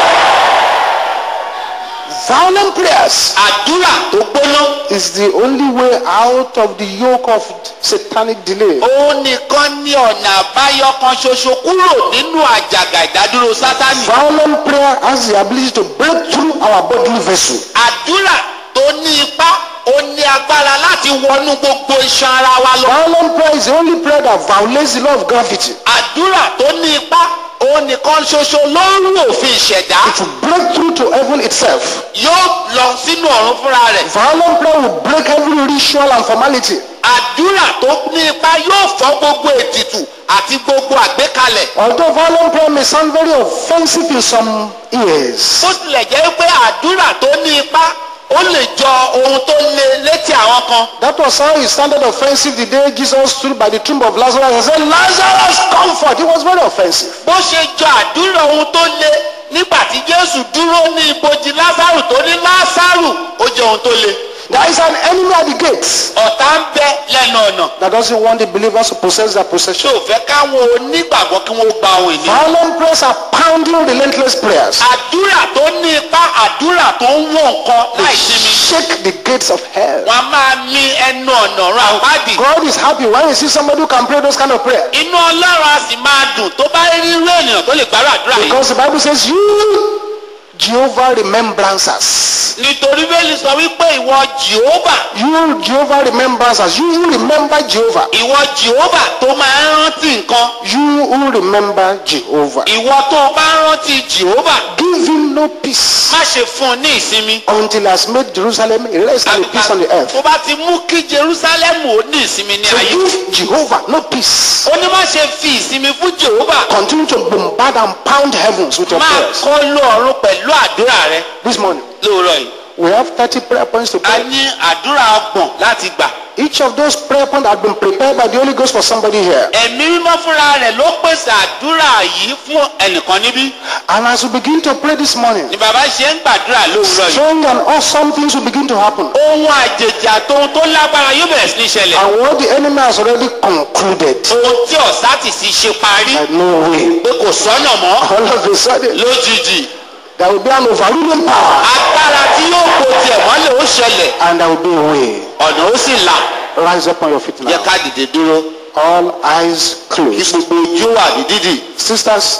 Violent prayers àdúrà tó gbóná is the only way out of the yoke of satanic delay. òun nìkan ní ọ̀nà àbáyọ kan ṣoṣo kúrò nínú àjàgà ìdádúró sátánì Violent prayer has the ability to break through our bodily vessel. àdúrà tó ní ipá ó ní agbára láti wọnú gbogbo iṣan ara wa lọ Violent prayer is the only prayer that violates the law of gravity. àdúrà tó ní ipá òun nìkan ṣoṣo ló ń rú òfin ìṣẹ̀dá To break through to heaven itself. yóò lọ sínú ọ̀run fúnra rẹ̀ Violent prayer will break every ritual and formality. àdúrà tó ní ipá yóò fọ́ gbogbo ètìtù àti gbogbo àgbékalẹ̀ Although violent prayer may sound very offensive in some ears, bó tilẹ̀ jẹ́ pé àdúrà tó ní ipá ó lè jọ ohun tó le létí àwọn kan that was how it sounded offensive the day Jesus stood by the tomb of Lazarus and said, Lazarus, come forth. It was very offensive. bó ṣe jọ àdúrà ohun tó le nígbà tí jésù dúró ní ibojì lásàrù tó ní lásàrù ó jẹ ohun tó le There is an enemy at the gates ọ̀tá ń bẹ lẹ́nu ọ̀nà that doesn't want the believers to possess their tí possession. ò fẹ́ káwọn onígbàgbọ́ kí wọ́n gba ohun ìní. Violent prayers are pounding relentless prayers. àdúrà tó ní ipá àdúrà tó ń wọ̀ nǹkan They láì sinmi shake the gates of hell. wọn a máa mi ẹnu ọ̀nà ọ̀run àpáàdì God is happy when he sees somebody who can pray those kind of prayers. inú ọlọ́run a sì máa dùn tó bá rí irú ènìyàn tó lè gbárù àdúrà yìí Because the Bible says, You, Jehovah, remembrance us. nítorí bẹ́ẹ̀ni sọ wípé ìwọ jehova You, Jehovah, remembrance us. You who remember Jehovah. ìwọ jehova tó máa ń rántí nǹkan You who remember Jehovah. ìwọ tó o bá ń rántí jehova Give him no peace má ṣe fún un ní ìsinmi until he has made Jerusalem a rest and a peace on the earth. tó bá ti mú kí jerusalem ó ní ìsinmi ní So ayé give Jehovah no peace. ó ní má ṣe fi ìsinmi fún jehova Continue to bombard and pound heavens with your máa prayers. kọ́ lọ ọ̀run pẹ̀lú àdúrà rẹ This morning, lóòrọ̀ yìí we have 30 prayer points to a pray. ní àdúrà ọgbọ̀n láti gbà Each of those prayer points had been prepared by the Holy Ghost for somebody here. ẹ̀mí mímọ́ fúnra rẹ̀ ló pèsè àdúrà yìí fún ẹnìkan níbí And as we begin to pray this morning, ni bàbá ṣe ń gbàdúrà lóòrọ̀ yìí strange and awesome things will begin to happen. ohun àjèjì àtohun tó lágbára yóò bẹ̀rẹ̀ sí ní ṣẹlẹ̀ And what the enemy has already concluded, ohun tí ọ̀sá ti sì ṣe parí that no way. pé kò sọ́nà mọ́ All of a sudden, lójijì there will be an overruling power agbára tí yóò kó tiẹ̀ mọ́lẹ̀ ó ṣẹlẹ̀ and there will be a way. ọ̀nà ó sì là Rise up on your feet yẹ now. ká dìde dúró All eyes kí closed. gbogbo ojú wà ní dídì Sisters,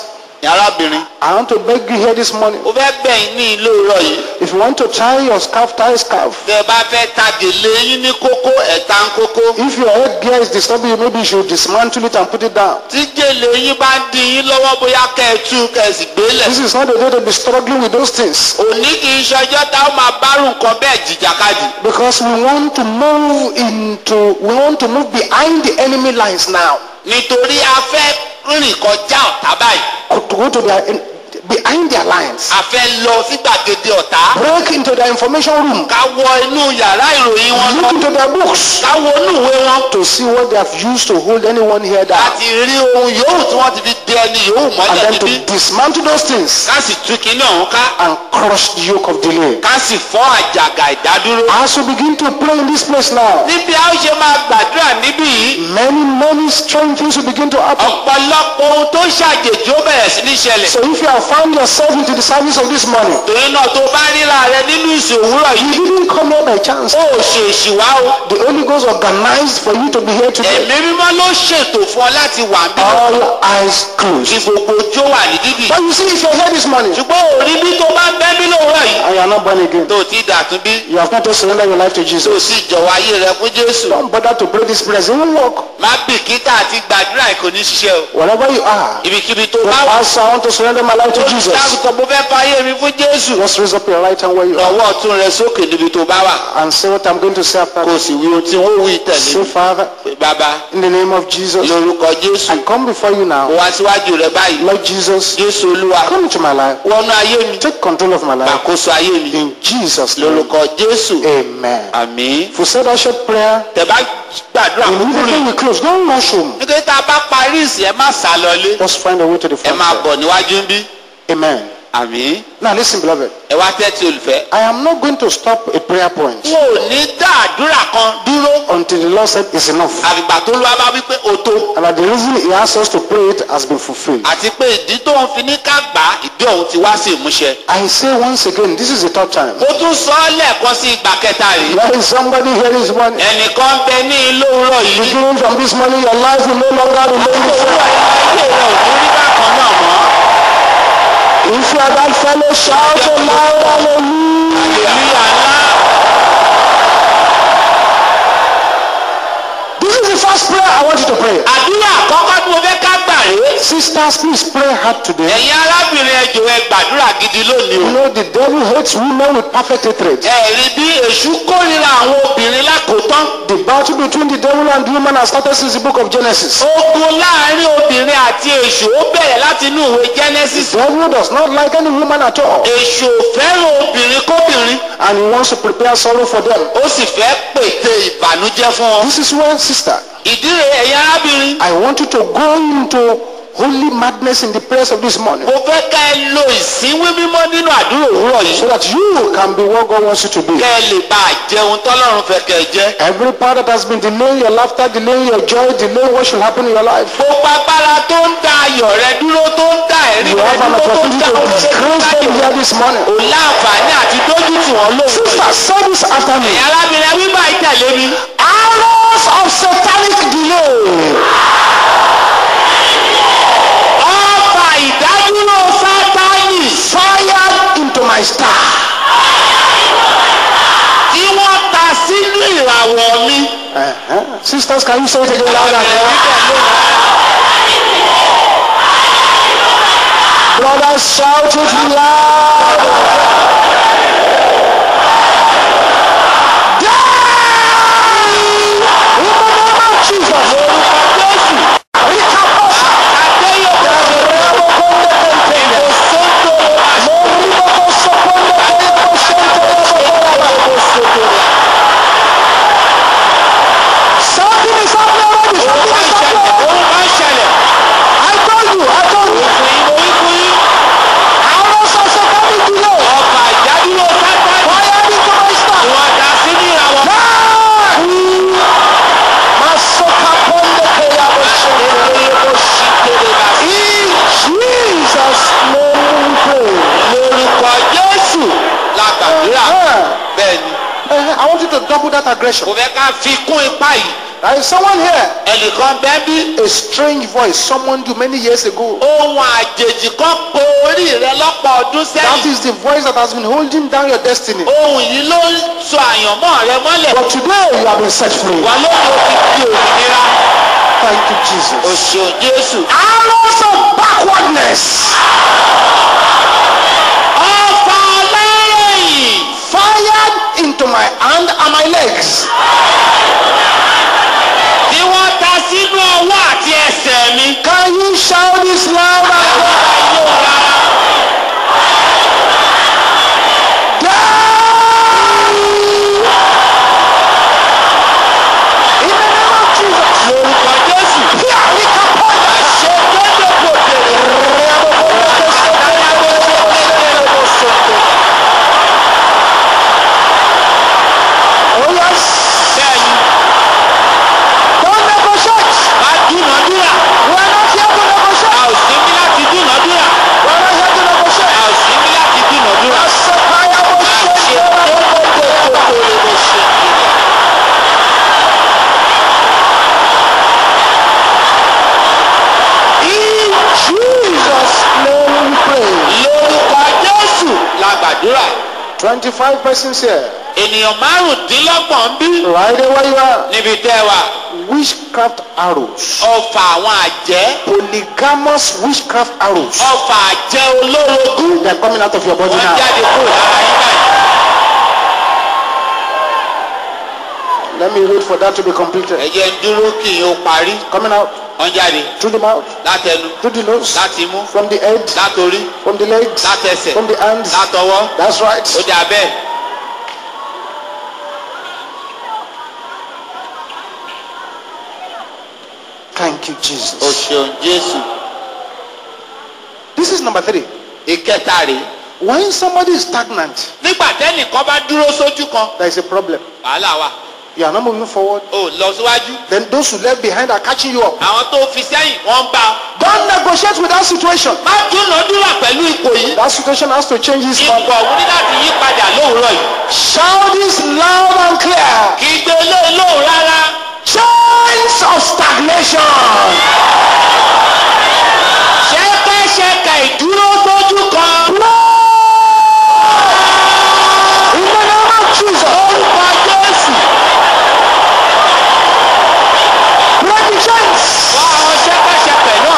arábìnrin I want to beg you here this morning. ó fẹ́ bẹ̀yìn ní ilé òrọ̀ yìí If you want to tie your scarf, tie a scarf. tẹ́ ẹ bá fẹ́ ta gèlè yín ní kókó ẹ̀ta ń kókó If your headgear is disturbing you, maybe you should dismantle it and put it down. tí gèlè yín bá ń di yín lọ́wọ́ bóyá kẹ́ ẹ tú kẹ́ ẹ sì gbélẹ̀ This is not the day to be struggling with those things. òní kì í ṣọjọ́ tá ó máa bárù nǹkan bẹ́ẹ̀ jìjàkadì Because we want to move into, we want to move behind the enemy lines now. nítorí a fẹ́ rìn kọjá ọ̀tá báyìí To go to their, behind their lines. a fẹ́ lọ sí gbàgede ọ̀tá Break into their information room. ká wọ inú yàrá ìròyìn wọn lọ Look into their books. ká wo inú ìwé wọn To see what they have used to hold anyone here down. láti rí ohun yòówù tí wọ́n ti fi dé ẹni yòówù And mọ́lẹ̀ then níbí to dismantle those things ká sì tú kinní ọ̀hún ká and crush the yoke of delay. ká sì fọ́ àjàgà ìdádúró. As we begin to pray in this place now, níbi a ó ṣe máa gbàdúrà níbí yìí many, many strange things will begin to happen. ọ̀pọ̀lọpọ̀ ohun tó ṣàjèjì ó bẹ̀rẹ̀ sí ní ṣẹlẹ̀. So if you have found yourself into the service of this morning, torí náà tó bá ríra rẹ nínú ìsìn òwúrọ̀ you yìí didn't come here by chance. ó ṣèṣì wá o. The Holy Ghost organized for you to be here today. ẹ̀mí mímọ́ ló ṣètò fún ọ láti wà ń bí All eyes kí closed. gbogbo ojú ó wà ní dídì. But you see, if you're here this morning ṣùgbọ́n òrí bí tó bá ń bẹ́ bí lòwúrọ̀ yìí and you are not born again, tó ti dàtún bí you have not yet surrendered your life to tó Jesus, sì jọ̀wọ́ ayé rẹ fún jésù. don't bother to pray this prayer. It won't work. má bìkítà àti gbàdúrà kò ní ṣiṣẹ́ o. Wherever you are, ibikíbi tó the bá wà pastor, I want to surrender my life to Jesus. olùdáàbòtò mo fẹ́ fayé mi fún jésù. Just raise up your right hand where you are lọ́wọ́ ọ̀tún rẹ sókè níbi tó bá wà and say what I'm going to say after. kó o sì wí ohun tí wọ́n wí tẹ̀lé Say, Father, pé bàbá in the name of Jesus, lórúkọ jésù I come before you mo now. wá síwájú rẹ báyìí Lord Jesus, jésù olúwa come into my life. wọnú ayé mi Take control of my life. gbàkóso ayé mi In Jesus' name. lórúkọ jésù Amen. àmín. If we said that short prayer, tẹ́ bá gbàdúrà immediately kúrò we close. Don't rush home. nítorí tá a bá parí ìsìn ẹ má sá lọlé Just find a way to the ẹ front. máa bọ̀ níwájú ń bí Amen. àmín. Now listen, beloved. ẹ wá tẹ́tí olùfẹ́. I am not going to stop a prayer point n ò ní dá àdúrà kan dúró until the Lord said it's enough. àfìgbà tó lọ́wọ́ bá wí pé o tó And that the reason He asked us to pray it has been fulfilled. àti pé ìdí tó ń fi ní ká gbà á, ìdí ọ̀hún ti wá sí ìmúṣẹ. I say once again, this is the third time. mo tún sọ ọ́ lẹ́ẹ̀kan sí ìgbà kẹta rèé. There is somebody here this morning. ẹnìkan bẹ ní ilé òwúrọ̀ yìí. Beginning from this morning, your life will no longer remain the òwúrọ̀ same. ayé rẹ̀ ò ní rí bákan náà mọ́. If you are that fellow, shout aloud, hallelujah. hallelujah ńlá. This is the first prayer I want you to pray. àdúrà àkọ́kọ́ tí mo fẹ́ ká gbà rèé. Sisters, please pray hard today. ẹ̀yin arábìnrin ẹ jọ̀ọ́ ẹ gbàdúrà gidi lónìí You o. know the devil hates women with perfect hatred. ẹ̀rí bí èṣù kórìíra àwọn obìnrin lákòótán. The battle between the devil and the woman has started since the book of Genesis. ogun láàrin obìnrin àti èṣù ó bẹ̀rẹ̀ láti inú ìwé genesis. The devil does not like any woman at all. èṣù ò fẹ́ràn obìnrin kóbìnrin. And he wants to prepare sorrow for them. ó sì fẹ́ pète ìbànújẹ́ fún wọn. This is where, sister, ìdí rẹ̀ ẹ̀yin arábìnrin. I want you to go into holy madness in the prayers of this morning. mo fẹ́ ká ẹ lo ìsínwé mímọ́ nínú àdúrà òwúrọ̀ yìí. So that you can be what God wants you to be. kẹ́ ẹ lè bá a jẹun tọ́lọ́run fẹ́ kẹ́ ẹ jẹ́. Every part that has been delaying your laughter, delaying your joy, delaying what should happen in your life. gbogbo agbára tó ń da ayọ̀ rẹ dúró tó ń da ẹ̀rí You rẹ have an dúró tó ń opportunity da to oríṣiríṣi disgrace them láyọ̀. here this morning. ò láǹfààní àti dójú tì wọ́n lóhùn. Sister, say this after me. ẹ̀yin arábìnrin wí báyìí tẹ̀lé mi. Arrows of satanic delay. ọba ìdádúró sátánì fired into my star. tí wọ́n ta sínú ìràwọ̀ mi. Uh-huh. Sisters, can you say it again louder? Brothers, shout it loud. Die! In the name of Jesus. Rikaposa. Rebo konde kente. Moribo koso konde keyebo shente rebo koraba. Something is happening already. Something is happening. Ohun máa ń ṣẹlẹ̀. I told you. I told you. Fún yín, mo wí fún yín. Arrows of satanic delay. ọba ìdádúró sátánì Fired into my star. wọ́n ta sínú ìràwọ̀ mi. Die! Masoka ponde keyabo shente rebo In Jesus' name we pray. lórúkọ jésù la gbàdúrà Uh, bẹ́ẹ̀ ni uh, I want you to double that aggression. kò fẹ́ ká fi kún ipá yìí There is someone here. ẹnìkan bẹ́ẹ̀ bí A strange voice summoned you many years ago. ohun àjèjì kan po orí rẹ lọ́pọ̀ ọdún That sẹ́yìn is the voice that has been holding down your destiny. ohun yìí ló ń sọ àyànmọ́ rẹ mọ́lẹ̀ But today you have been set free. wà lóde ó ti di òmìnira Thank you, Jesus. òṣèlú jésù. Arrows of backwardness ọfà lẹ́yìn fired into my hand and my legs. tí wọ́n ta sínú ọwọ́ àti ẹsẹ̀ mi. Can you shout this loud and clear? In the name of Jesus. lórúkọ jésù. Here we come. àṣẹ gbọ́dọ̀ kò tèrè. Oh yes. bẹ́ẹ̀ni Don't negotiate. bá dúnàdúrà. We are not here to a negotiate. ò sí ní láti dúnàdúrà. We are not here to negotiate. a ò sí ní láti dúnàdúrà. Asakaya àṣẹ Moshe. gbọ́dọ̀ kò tèrè bó ṣe kiri. In Jesus' name we pray. lórúkọ jésù la gbàdúrà. 25 persons here. ènìyàn márùndínlọ́gbọ̀n ń bí. Right there where you are. níbi tẹ́ ẹ wà. Witchcraft arrows. ọfà àwọn àjẹ́. Polygamous witchcraft arrows. ọfà àjẹ́ olórogún. They are coming out of your body wọ́n now. jáde kúrò lára yín báyìí. Let me wait for that to be completed. ẹ jẹ́ ń dúró kí n ó parí. Coming out wọ́n jáde through the mouth, látẹnu through the nose, láti mú from the head, látorí from the legs, látẹsẹ̀ from the hands. látọwọ́ That's right. ó dà bẹ́ẹ̀. Thank you, o Jesus. ṣeun jésù. This is number three. ìkẹta rèé. When somebody is stagnant, nígbà tẹ́nìkan bá dúró sójú kan there is a problem. wàhálà wà. You are not moving forward. o lọ síwájú. Then those who left behind are catching you up. àwọn tó fi sẹ́yìn wọ́n ń bá ọ. Don't negotiate with that situation. má dúnàdúrà pẹ̀lú ipò yìí. That situation has to change this ipò month. ọ̀hún ní láti yí padà lóòrọ̀ yìí. Shout this loud and clear. kì í gbé lé lóhùn rárá. Chains of stagnation. ṣẹ́kẹ́ṣẹkẹ̀ ìdúró sójú kan. In the name of Jesus. orúkọ jésù. Break the chains. wá àwọn ṣẹ́kẹ́ṣẹkẹ̀ náà.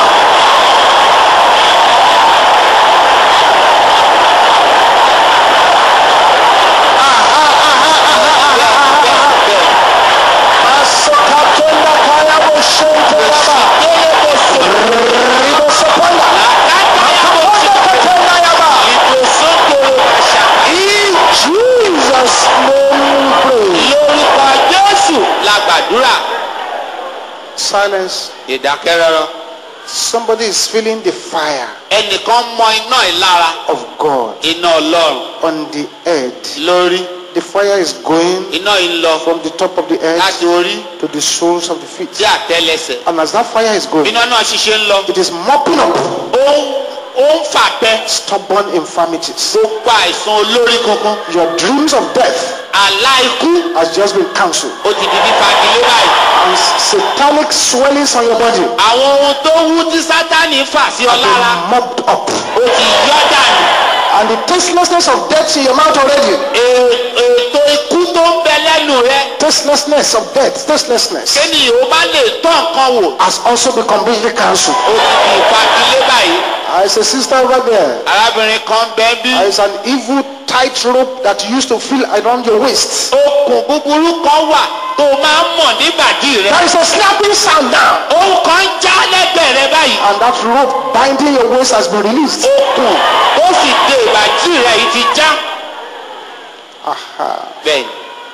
Asokatenda kaya boshente yaba. délé kò sò. Ribo soponda. làkàtà yà kò sò. Akatenda yaba. ìdòsókòrò àṣà. In Jesus' name we pray. lórúkọ jésù la gbàdúrà. Silence. ìdákẹ́rọ́rọ́. Somebody is feeling the fire ẹnìkan mọ iná ìlara. of God iná ọlọ́run on the head. lórí. The fire is going iná yìí ń lọ from the top of the head láti orí to the soles of the feet. sí àtẹlẹsẹ̀. And as that fire is going, iná náà ṣiṣẹ́ ń lọ. it is mopping up ó ń ó ń fàpẹ́. stubborn infirmities. gbogbo àìsàn olórí kankan. Your dreams of death àlá ikú has just been cancelled. ó ti di fífagilé báyìí. And satanic swellings on your body àwọn ohun tó wú tí sátani fà sí ọ have lára been mopped up. ó ti yọ dànù. And the tastelessness of death in your mouth already. È- ètò ikú tó ń bẹ lẹ́nu rẹ. Tastelessness of death, tastelessness kéènìyàn ó bá lè tọ́ nǹkan wò. has also been completely cancelled. ó ti di ìfagilé báyìí. There is a sister over there. arábìnrin kan bẹ́ẹ̀ bí. There is an evil tight rope that you used to feel around your waist. okùn búburú kan wà tó máa ń mọ̀ nígbàdí rẹ. There is a snapping sound now. ohun kan ń já lẹ́gbẹ̀ẹ́ rẹ báyìí. And that rope binding your waist has been released. okùn ó sì de ìbàdí rẹ yìí ti já. Aha. bẹ́ẹ̀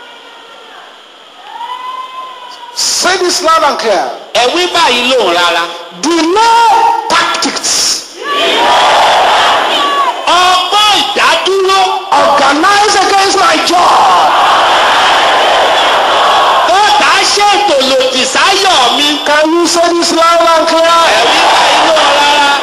Say this loud and clear. ẹ̀wí báyìí lòun rárá. Delay tactics. ọgbọ́n ìdádúró Organize against my job. tó tà á ṣètò lòdì sáyọ̀ mi. Can you say this loud and clear? ẹ̀wí báyìí lòun rárá.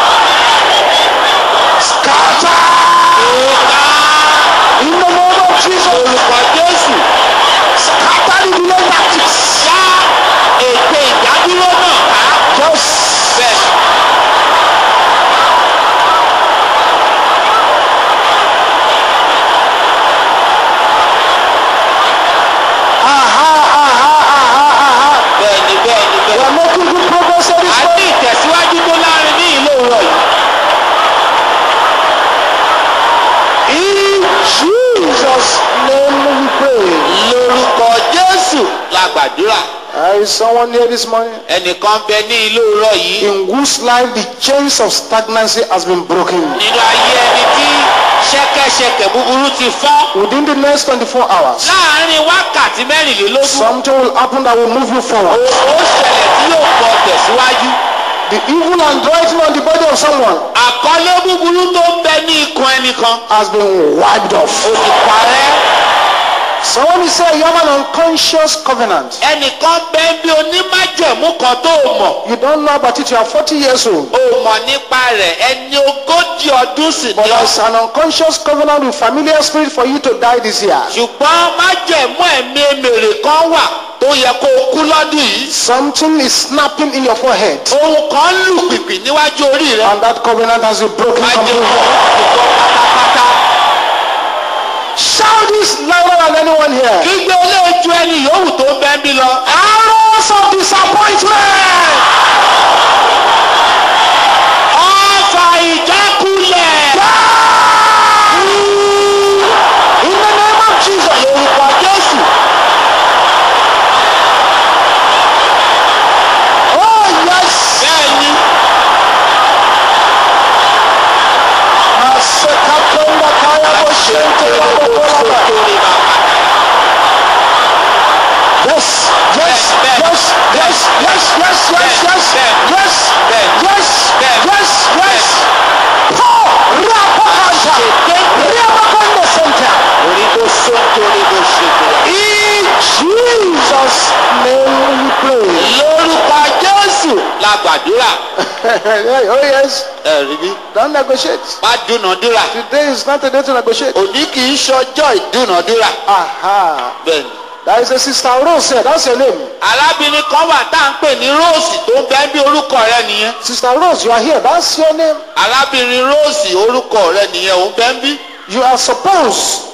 Scatter. òkà In the name of Jesus. orúkọ jésù Scatter the delay tactics. já gbàdúrà There is someone here this morning ẹnìkan bẹ ní ilé òwúrọ̀ yìí in whose life the chains of stagnancy has been broken. nínú ayé ẹni tí ṣẹ̀kẹ̀ṣẹ̀kẹ̀ búburú ti fọ́ Within the next 24 hours, láàárín wákàtí mẹ́rìnlélógún something will happen that will move you forward. ó ṣẹlẹ̀ tí yóò pọ̀ tẹ̀síwájú. The evil handwriting on the body of someone àkọlé búburú tó ń bẹ ní ikùn ẹnìkan has been wiped off. ó ti parẹ́. Someone is saying you have an unconscious covenant. ẹnìkan bẹ ń bí onímájẹ̀mú kan tó o mọ̀ You don't know about it, you are 40 years old. o mọ̀ nípa rẹ̀ ẹni ogójì ọdún sì But ni ọ́. there's an unconscious covenant with familiar spirit for you to die this year. ṣùgbọ́n májẹ̀mú ẹ̀mí èmèrè kan wà tó yẹ kó o kú lọ́dún yìí. Something is snapping in your forehead. ohun kan lù pìpì níwájú orí rẹ. And that covenant has been broken májẹ̀mú completely. ọ̀hún pátápátá. Shout this louder than anyone here. gbígbé olóòjú ẹni yòówù tó ń bẹ́ ń bí lọ. Arrows of disappointment. ọ̀fà ìjákulẹ̀. In the name of Jesus. lórúkọ jésù. Oh yes. bẹ́ẹ̀ ni Masekapenda kaya boshente la bokolaba. torí bàbá. Yes, yes, Ben, Ben, yes, yes, yes, yes, yes, yes, Ben, yes, Ben, yes, Ben, yes, yes. Paul, Rapakanta, Rapakanda Center. orí tó sọ torí tó ṣe torí. In Jesus' name we pray. lórúkọ jésù la gbàdúrà. oh yes, ẹ rí bí. don't negotiate. má dúnàdúrà. Today is not a day to negotiate. òní kì í ṣọjọ́ ìdúnàdúrà. Aha. bẹ́ẹ̀ni. There is a sister Rose here. That's your name. arábìnrin kan wà tá à ń pè ní róòsì tó ń bẹ bí orúkọ rẹ nìyẹn. Sister Rose, you are here. That's your name. arábìnrin róòsì orúkọ rẹ nìyẹn ò ń bẹ ń bí. You are supposed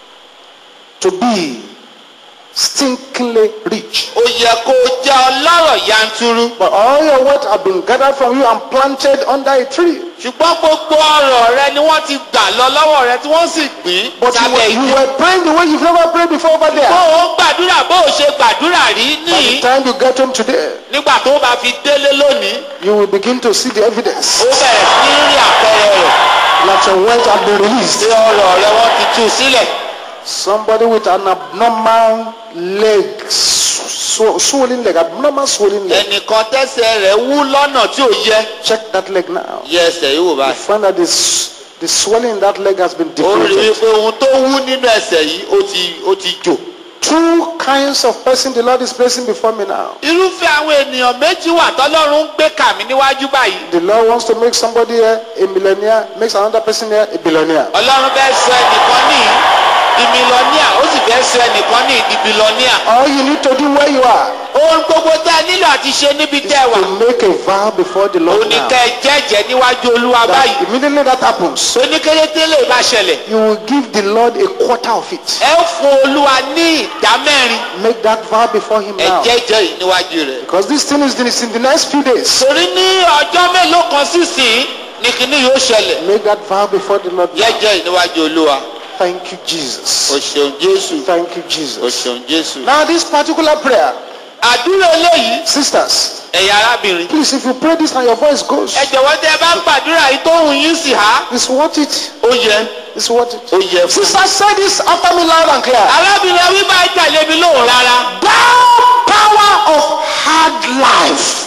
to be stinkingly rich. ó yẹ kó o jẹ́ ọlọ́rọ̀ yanturu. But all your wealth have been gathered from you and planted under a tree. ṣùgbọ́n gbogbo ọ̀rọ̀ rẹ ni wọ́n ti gbà lọ lọ́wọ́ rẹ tí wọ́n sì gbìn But you sábẹ́ were, you igi. were praying the way you've never prayed before over bó there. o gbàdúrà bó o ṣe gbàdúrà rí By the níyì time you get home today, nígbà tó o bá fi délé lónìí you will begin to see the evidence ó bẹ̀rẹ̀ sí ní rí àpẹẹrẹ rẹ̀ that your wealth have been released. tí ọ̀rọ̀ rẹ wọ́n ti tú sílẹ̀. Somebody with an abnormal leg, sw- swollen leg, abnormal swollen leg. ẹnìkan tẹ́sẹ̀ rẹ̀ wú lọ́nà tí ò yẹ. Check that leg now. yẹ ẹsẹ̀ yìí wò You báyìí. find that this, the swelling in that leg has been ó rí deflated. wípé ohun tó wú nínú ẹsẹ̀ yìí ó ti ó ti jò. Two kinds of person the Lord is placing before me now. irúfẹ́ àwọn ènìyàn méjì wà tọ́lọ́run ń gbé kàmí níwájú báyìí. The Lord wants to make somebody here a millionaire, makes another person here a billionaire. ọlọ́run fẹ́ sọ ẹnìkan ní di mílíọ̀nìà ó sì fẹ́ sọ ẹnìkan ní di bílíọ̀nìà. All you need to do where you are ohun gbogbo tẹ́ ẹ nílò àti ṣe níbi is tẹ́ ẹ wà. to make a vow before the òun Lord ní now. kẹ́ ẹ jẹ́jẹ́ níwájú olúwa That báyìí. immediately that happens, oníkérété lè bá ṣẹlẹ̀. you will give the Lord a quarter of it. ẹ fún olúwa ní ìdá mẹ́rin. Make that vow before Him ẹ now. jẹ́jẹ́ yìí níwájú rẹ̀. Because this thing is is in the next few days. torí ní ọjọ́ mélòó kan sísìn ní kíní yóò ṣẹlẹ̀. Make that vow before the Lord now. jẹ́jẹ́ yìí níwájú olúwa. Thank you, o Jesus. ṣeun jésù. Thank you, o Jesus. ṣeun jésù. Now, this particular prayer, àdúrà eléyìí sisters, ẹ̀yà arábìnrin. please, if you pray this and your voice goes, ẹ jọ̀wọ́ tẹ́ ẹ bá ń gbàdúrà yìí tó hùn yín sì há. it's worth it. ó yẹ It's worth it. ó yẹ fún. Sisters, say this after me loud and clear. arábìnrin ẹ wí bá tẹ̀lé mi lóhùn rárá. Thou power of hard life,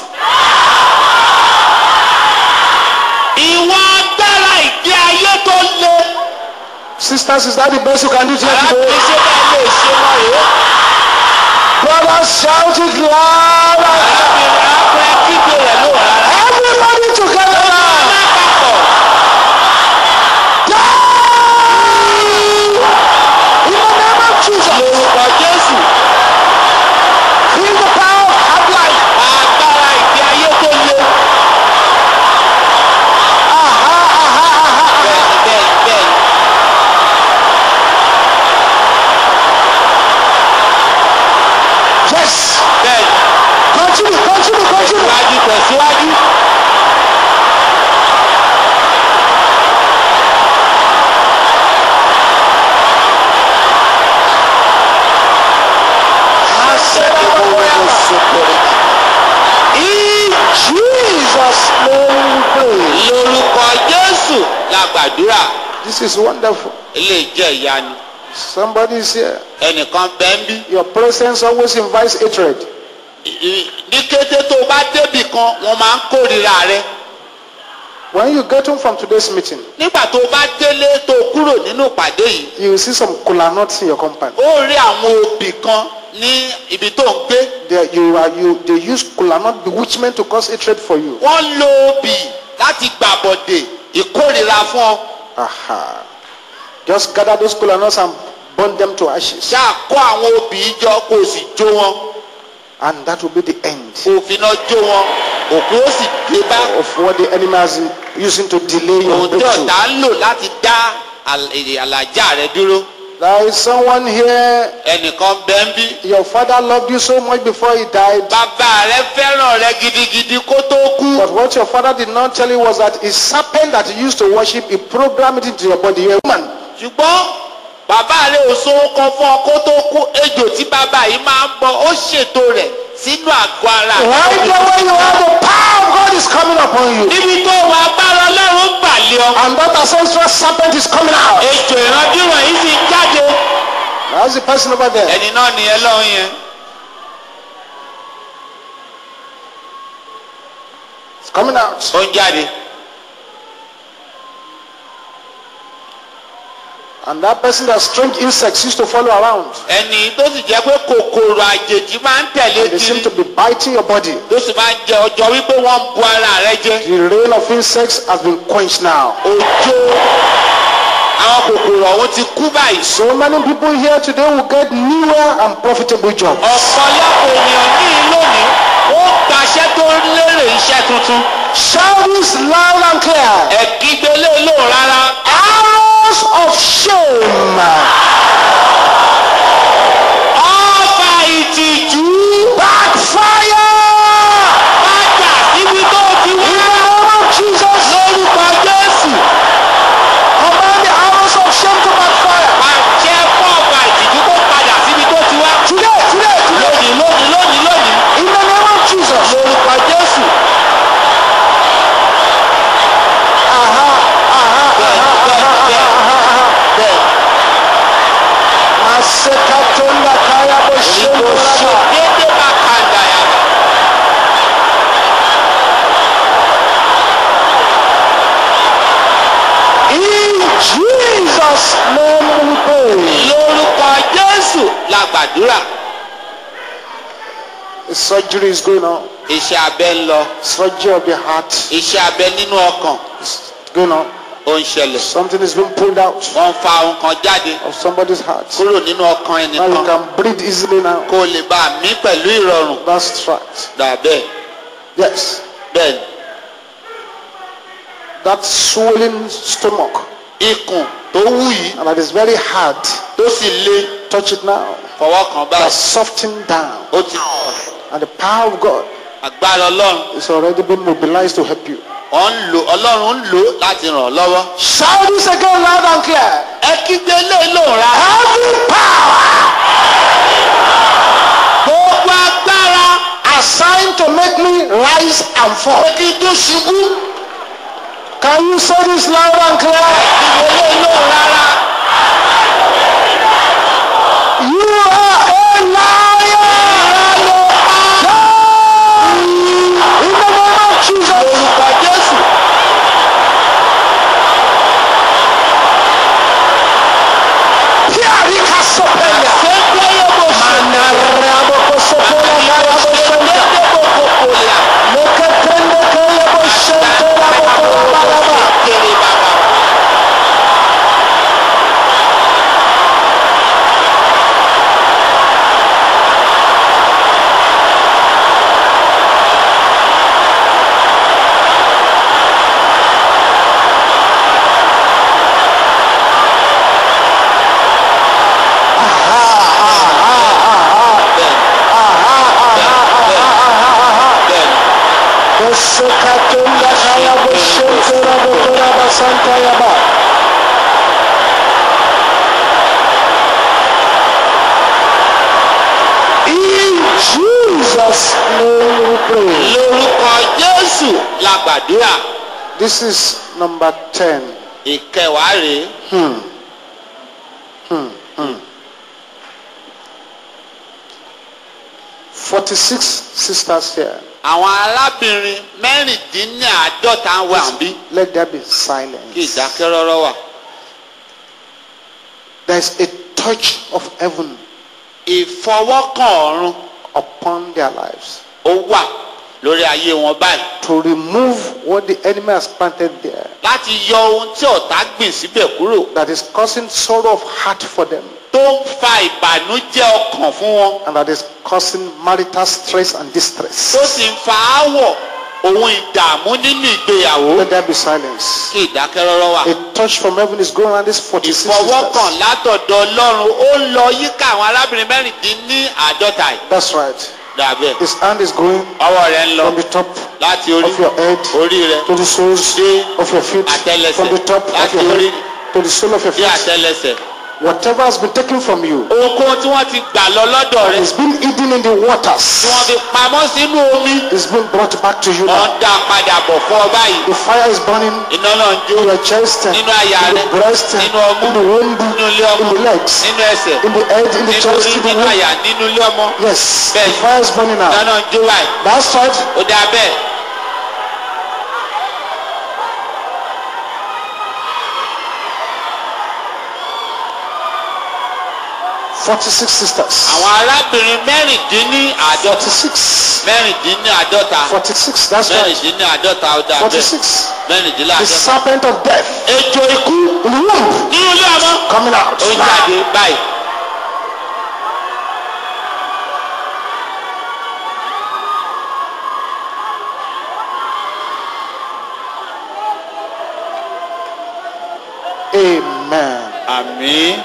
ìwọ agbára ìgbé ayé tó le. sisters, is that the best you can do here arábìnrin today? ṣé bẹ́ẹ̀ lè ṣe mọ́ rèé. Brothers, shout it loud. and- arábìnrin akọ ẹ kígbe rẹ̀ lóhùn rárá. Everybody together now. lápapọ̀ In the name of Jesus, lórúkọ jésù feel the power of hard life. agbára ìgbé ayé tó le. Aha, aha, aha. bẹ́ẹ̀ni bẹ́ẹ̀ni bẹ́ẹ̀ni. Yes. bẹ́ẹ̀ni Continue, continue, continue. tẹ̀síwájú tẹ̀síwájú. I said, gbàdúrà This is wonderful. eléyìí jẹ́ ìyanu Somebody is here. ẹnìkan bẹ́ẹ̀ ń bí Your presence always invites hatred. I- ní kété tó o bá débì kan wọ́n máa ń kórìíra rẹ When you get home from today's meeting, nígbà tó o bá délé tó o kúrò nínú ìpàdé yìí you will see some kola nuts in your compound. ó rí àwọn obì kan ní ibi tó ń gbé They, you are, you, they use kola nut bewitchment to cause hatred for you. wọ́n lo obì láti gbàbọ̀dè ìkórìíra fún ọ Aha. Just gather those kola nuts and burn them to ashes. ṣáà kó àwọn obì yìí jọ kó o sì jó wọn And that will be the end kó o fi iná jó wọn òkú ó sì dé bá of what the enemy has been using to delay your ohun tí breakthrough. ọ̀tá ń lò láti dá àl- èrè àlàjá rẹ dúró There is someone here. ẹnìkan bẹ́ẹ̀ ń bí Your father loved you so much before he died. bàbá rẹ fẹ́ràn rẹ gidigidi kó tó kú But what your father did not tell you was that a serpent that he used to worship, he programmed it into your body. You're a woman. ṣùgbọ́n bàbá rẹ ò so kan fún ọ kó tó kú ejò tí bàbá yìí máa ń bọ ó ṣètò rẹ̀ sínú àgọ́ ara rẹ. Right there where you are, the power of God is coming upon you. níbi tó wà agbára ọlọ́run ń gbàlẹ́ ọ. And that ancestral serpent is coming out. ejò ìrandíran yìí sì ń jáde. That's the person over there. ẹni náà nìyẹn lọ́hùn yẹn. It's coming out. ó ń jáde. And that person that strange insects used to follow around. ẹni tó sì jẹ́ pé kòkòrò àjèjì máa ń tẹ̀lé And they seem kiri. to be biting your body. tó sì máa ń jẹ ọjọ́ wípé wọ́n ń bu ara rẹ jẹ. The rain of insects has been quenched now. òjò àwọn kòkòrò ọ̀hún ti kú báyìí. So many people here today will get newer and profitable jobs. ọ̀pọ̀lọpọ̀ ènìyàn ní lónìí ó gbaṣẹ́ tó lérè iṣẹ́ tuntun. Shout this loud and clear. ẹ̀kígbélé ló rárá. Arrows of shame. ọ̀fà ìtìjú Backfire. padà síbi tó ti In wá. the name of Jesus. lórúkọ jésù. Command the arrows of shame to backfire. pàṣẹ fún ọ̀fà ìtìjú kó padà síbi tó ti wá. Today, today, today. lónìí lónìí lónìí lónìí. In the name of Jesus. lórúkọ jésù. Aha, aha, bẹ́ẹ̀ aha, bẹ́ẹ̀ aha, bẹ́ẹ̀ aha, aha. bẹ́ẹ̀. Masekatonda kaya ìbò boshendo ṣe raba. déédéé bá kàńdà yàrá. In Jesus' name we pray. lórúkọ jésù la gbàdúrà. The surgery is going on. iṣẹ́ abẹ ń lọ. Surgery of the heart iṣẹ́ abẹ nínú ọkàn is going on. ó ń ṣẹlẹ̀. Something is being pulled out wọ́n ń fa ohun kan jáde of somebody's heart. kúrò nínú ọkàn Now you ẹnìkan can breathe easily now. kó o lè bá a mí pẹ̀lú ìrọ̀rùn. That's right. dà bẹ́ẹ̀ Yes. bẹ́ẹ̀ ni. That swollen stomach ikùn tó wú yìí and that is very hard. tó sì le Touch it now. fọwọ́ kan That's báyìí softened down. ó ti And the power of God agbára ọlọ́run is already been mobilized to help you. ọ̀ ń lò ọlọ́run ń lò ó láti ràn ọ́ lọ́wọ́. Shout this again loud and clear. ẹ kígbe lé lòun ra Every power gbogbo agbára assigned to make me rise and fall. kí tó ṣubú Can you say this loud and clear? kígbe lé lòun rárá. You are a liar. In the name of Jesus. orúkọ jésù Piarika sopenya. ṣé ń tẹ́yẹ bó ṣe Manaraboko sopenya narabo shenta. dédé bó kókó lè à. Leketende keyebo shente raboko rabalaba. kéré bàbá. bẹ́ẹ̀ ni Kosekatunda kayabo shente raboko rabasanta yaba. In Jesus' name we pray. lórúkọ jésù la gbàdúrà This is number 10. ìkẹwàá rèé Forty-six sisters here. àwọn arábìnrin mẹ́rìndínláàádọ́ta wà bí Let there be kí silence. ìdákẹ́rọ́rọ́ wà. There's a touch of heaven ìfọwọ́kàn ọ̀run upon their lives ó wà lórí ayé wọn báyìí to remove what the enemy has planted there láti yọ ohun tí ọ̀tá gbìn síbẹ̀ kúrò that is causing sorrow of heart for them tó ń fa ìbànújẹ́ ọkàn fún wọn and that is causing marital stress and distress. tó sì ń fa áwọ̀ ohun ìdààmú nínú ìgbéyàwó Let there be silence. kí ìdákẹ́rọ́rọ́ wà. A touch from heaven is going around these 46 ìfọwọ́kàn sisters. látọ̀dọ̀ ọlọ́run ó ń lọ yíká àwọn arábìnrin mẹ́rìndínláàádọ́ta yìí. That's right. dàbẹ̀ His hand is going ọwọ́ rẹ̀ ń lọ from the top láti orí of your head orí rẹ̀ to the soles dé of your feet, àtẹ́lẹsẹ̀ from the top of láti your orí head to the sole of your dé feet. àtẹ́lẹsẹ̀. Whatever has been taken from you ohunkóhun tí wọ́n ti gbà lọ lọ́dọ̀ rẹ̀ is being hidden in the tí waters. wọ́n fi pamọ́ sínú omi Is being brought back to you wọ́n now. dá padà bọ̀ fún ọ báyìí. The fire is burning iná náà ń jó in your chest, in nínú àyà the rẹ̀ breast, in nínú ọmú the womb, nínú ilé ọmọ in the legs, nínú ẹsẹ̀ in the head, in the nínú chest, orí in the nínú womb. àyà nínú ilé ọmọ. Yes, the Bẹ́ẹ̀ni. fire is burning iná now. náà ń jó báyìí. That's right. ó dáa bẹ́ẹ̀. 46 sisters. àwọn arábìnrin mẹ́rìndínláàádọ́ta 46. mẹ́rìndínláàádọ́ta 46. That's right. mẹ́rìndínláàádọ́ta ó dáa bẹ́ẹ̀ 46. The mẹ́rìndínláàádọ́ta. serpent of death ejò ikú in the womb nínú ilé ọmọ coming out. ó ń jáde báyìí. Amen. àmín.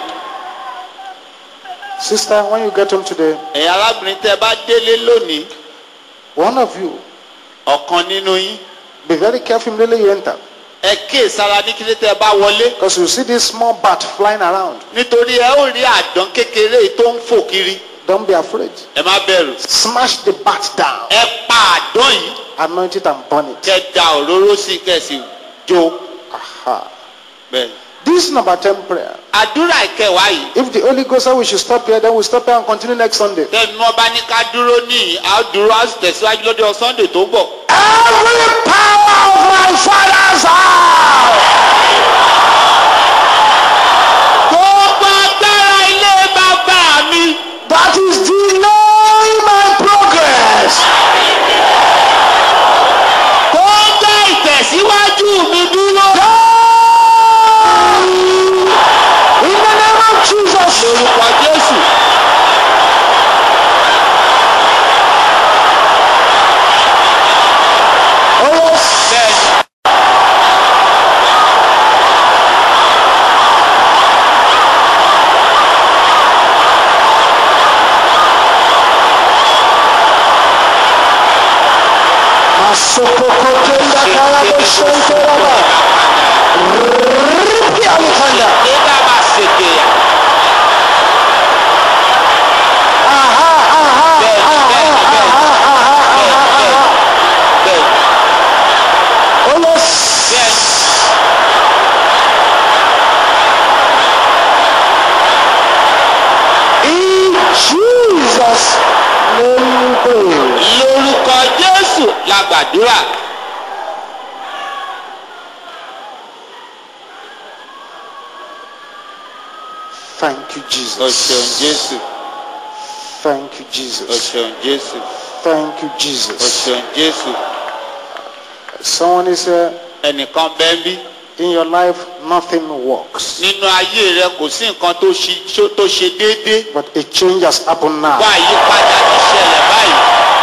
Sister, when you get home today, ẹ̀yin arábìnrin tẹ́ bá délé lónìí one of you, ọ̀kan nínú yín be very careful immediately you enter. ẹ kíyè sára ní kílé tẹ́ bá wọlé Because you see this small bat flying around. nítorí ẹ ó rí àdán kékeré yìí tó ń fò kiri Don't be afraid. ẹ má bẹ̀rù. Smash the bat down. ẹ pa àdán yìí Anoint it and burn it. kẹ́ da òróró sí kẹ́sì jó Aha. bẹ́ẹ̀. This is number 10 prayer. àdúrà ìkẹwàá yìí If the Holy Ghost said we should stop here, then we'll stop here and continue next Sunday. tẹ́nu wọn bá ní ká dúró níyì á dúró á sì tẹ̀síwájú lọ́dọ̀ sunday tó ń bọ̀. Every power of my father's house. gbogbo agbára ilé bàbá mi that is delaying my progress. tó ń dá ìtẹ̀síwájú mi dúró. In the name of Jesus. lórúkọ jésù. Oh yes. bẹ́ẹ̀ni Masokokotenda karaboshenteraba. Ripi alikanda. nígbà bá ṣèké yà. Aha, aha, bẹ́ẹ̀ni aha, bẹ́ẹ̀ni bẹ́ẹ̀ni aha, aha, bẹ́ẹ̀ni aha. bẹ́ẹ̀ni Oh yes. bẹ́ẹ̀ni. In Jesus' name we pray. lórúkọ jésù la gbàdúrà. Thank you, o Jesus. ṣeun jésù Thank you, o Jesus. ṣeun jésù Thank you, o Jesus. ṣeun jésù. Someone is here. ẹnìkan bẹ́ẹ̀ bí In your life, nothing works. nínú ayé rẹ kò sí nǹkan tó ṣe- ṣó- tó ṣe déédéé. But a change has happened now. wá àyípadà ti ṣẹlẹ̀ báyìí.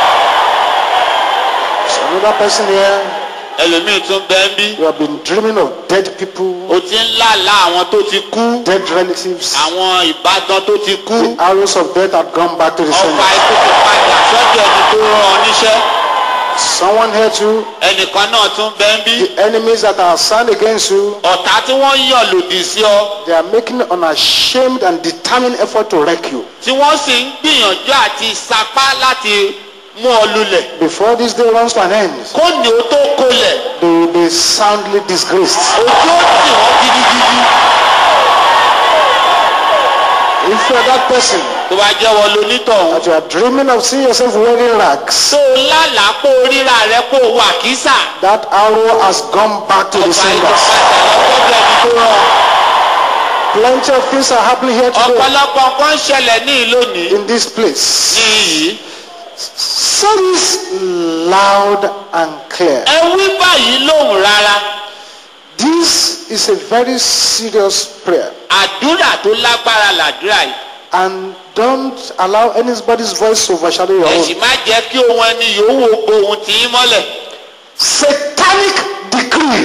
So another person here, ẹlòmíì tún bẹ́ẹ̀ bí you have been dreaming of dead people, o ti ń lálàá àwọn tó ti kú dead relatives. àwọn ìbátan tó ti kú The arrows of death have gone back to the ọfà sender. ikú ti padà sọ́dọ̀ ẹni tó rán ọ níṣẹ́. Someone here too, ẹnìkan náà tún bẹ́ẹ̀ bí the enemies that are assigned against you, ọ̀tá tí wọ́n yàn lòdì sí ọ they are making unashamed and determined effort to wreck you. tí wọ́n sì ń gbìyànjú àti sapá láti mú ọ lulẹ̀ before this day runs to an end, kó ní o tó kolẹ̀ they will be soundly disgraced. ojú ó tì wọ́n gidigidi If you are that person tó bá jẹ́ wọ́n lonítọ̀hún that you are dreaming of seeing yourself wearing rags, tó o lálàá pé o ríra rẹ pé o wà kísà that arrow has gone back to the ọba senders. ìjọba ẹni tó rán Plenty of things are happening here today ọ̀pọ̀lọpọ̀ nǹkan ń ṣẹlẹ̀ ní ìlónìí in this place. ní yìí Say this loud and clear. ẹ wí báyìí lóhùn rárá This is a very serious prayer. àdúrà tó lágbára làdúrà yìí And don't allow anybody's voice to overshadow your ẹ own. sì má jẹ́ kí ohun ẹni yòówù gbohun tì í mọ́lẹ̀ Satanic decree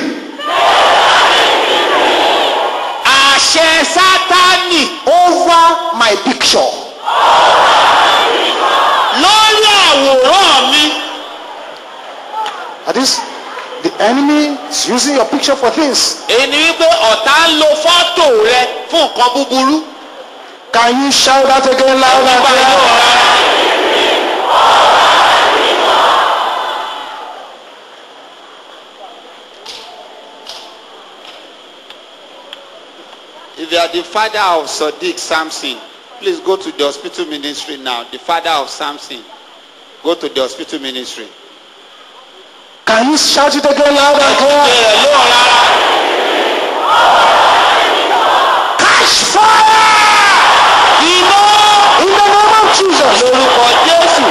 àṣẹ sátánì over my picture. lórí àwòrán mi That is, the enemy is using your picture for things. èyí ni wípé ọ̀tá ń lo fọ́tò rẹ fún nǹkan búburú Can you shout that again loud and nígbà yóò clear? rárá. If you are the father of Sadiq Samson, please go to the hospital ministry now. The father of Samson, go to the hospital ministry. Can you shout it again loud and clear? Bẹ́ẹ̀ ló rárá. Catch fire! Iná In the name of Jesus. lórúkọ Jésù.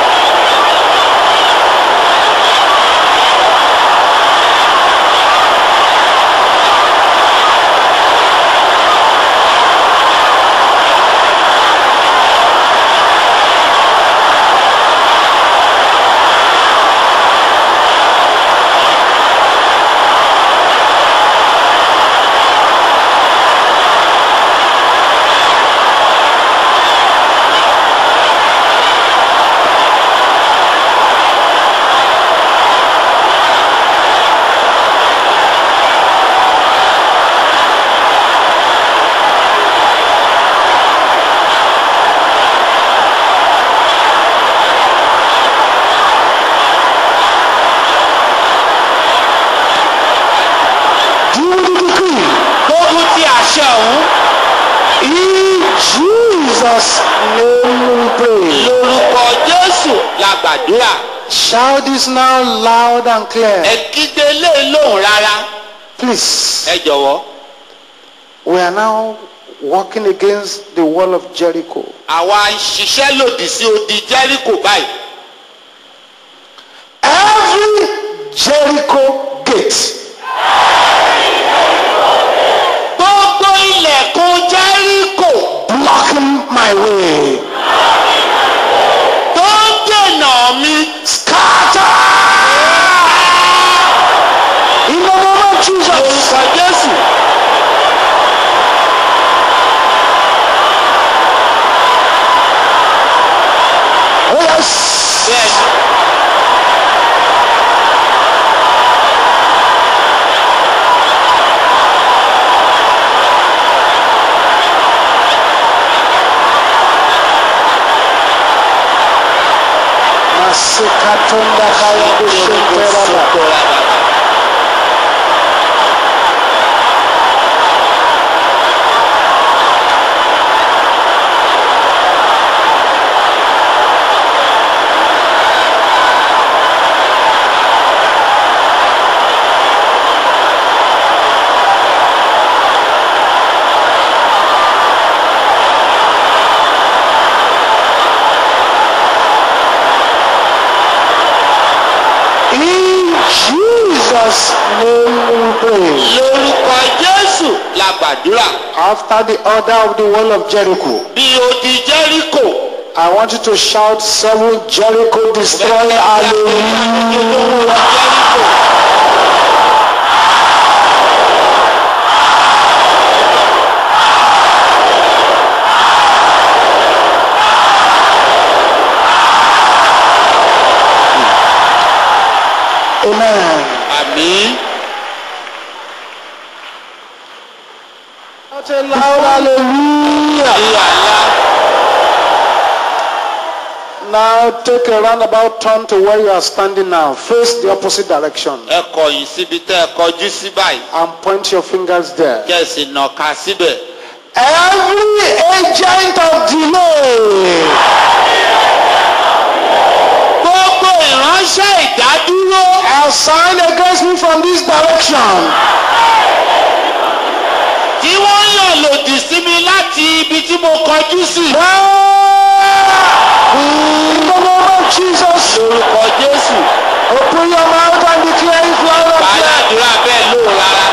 Do the decree. Gbógun ti àṣẹ ọ̀hún In Jesus' name we pray. lórúkọ Jésù la gbàdúrà. Shout this now loud and clear. Ẹ kígbe lé lóhùn rárá. Please. Ẹ jọ̀wọ́. We are now walking against the wall of Jericho. Àwa ń ṣiṣẹ́ lòdì sí odi Jẹ́ríkò báyìí. Every Jericho gate Gbogbo ilẹ̀kùn Jẹ́ríkò blocking my way. tó ń dènà mi. Scatter! In the name of Jesus. Lórúkọ Jésù. Oh yes. Bẹ́ẹ̀ni. Masikatonda kaya bushenteraba. In Jesus' name we pray. Lórúkọ Jésù la gbàdúrà. After the order of the wall of Jericho, Bí odi Jẹ́ríkò. I want you to shout seven Jericho destroy hallelujah. Amen. Àmín. Shout a loud hallelujah. Ní àlá. Now take a roundabout turn to where you are standing now. Face the opposite direction ẹ kọ̀yìn síbi tẹ́ ẹ kọjú sí báyìí and point your fingers there. kẹ́sì nàka síbẹ̀. Every agent of delay gbogbo ìránṣẹ́ ìdádúró assigned against me from this direction. tí wọ́n yàn lòdì sí mi láti ibi tí mo kọjú sí. In the name of Jesus, lórúkọ jésù open your mouth and declare it loud and clear. bàdàdúrà bẹ́ẹ̀ lò rárá.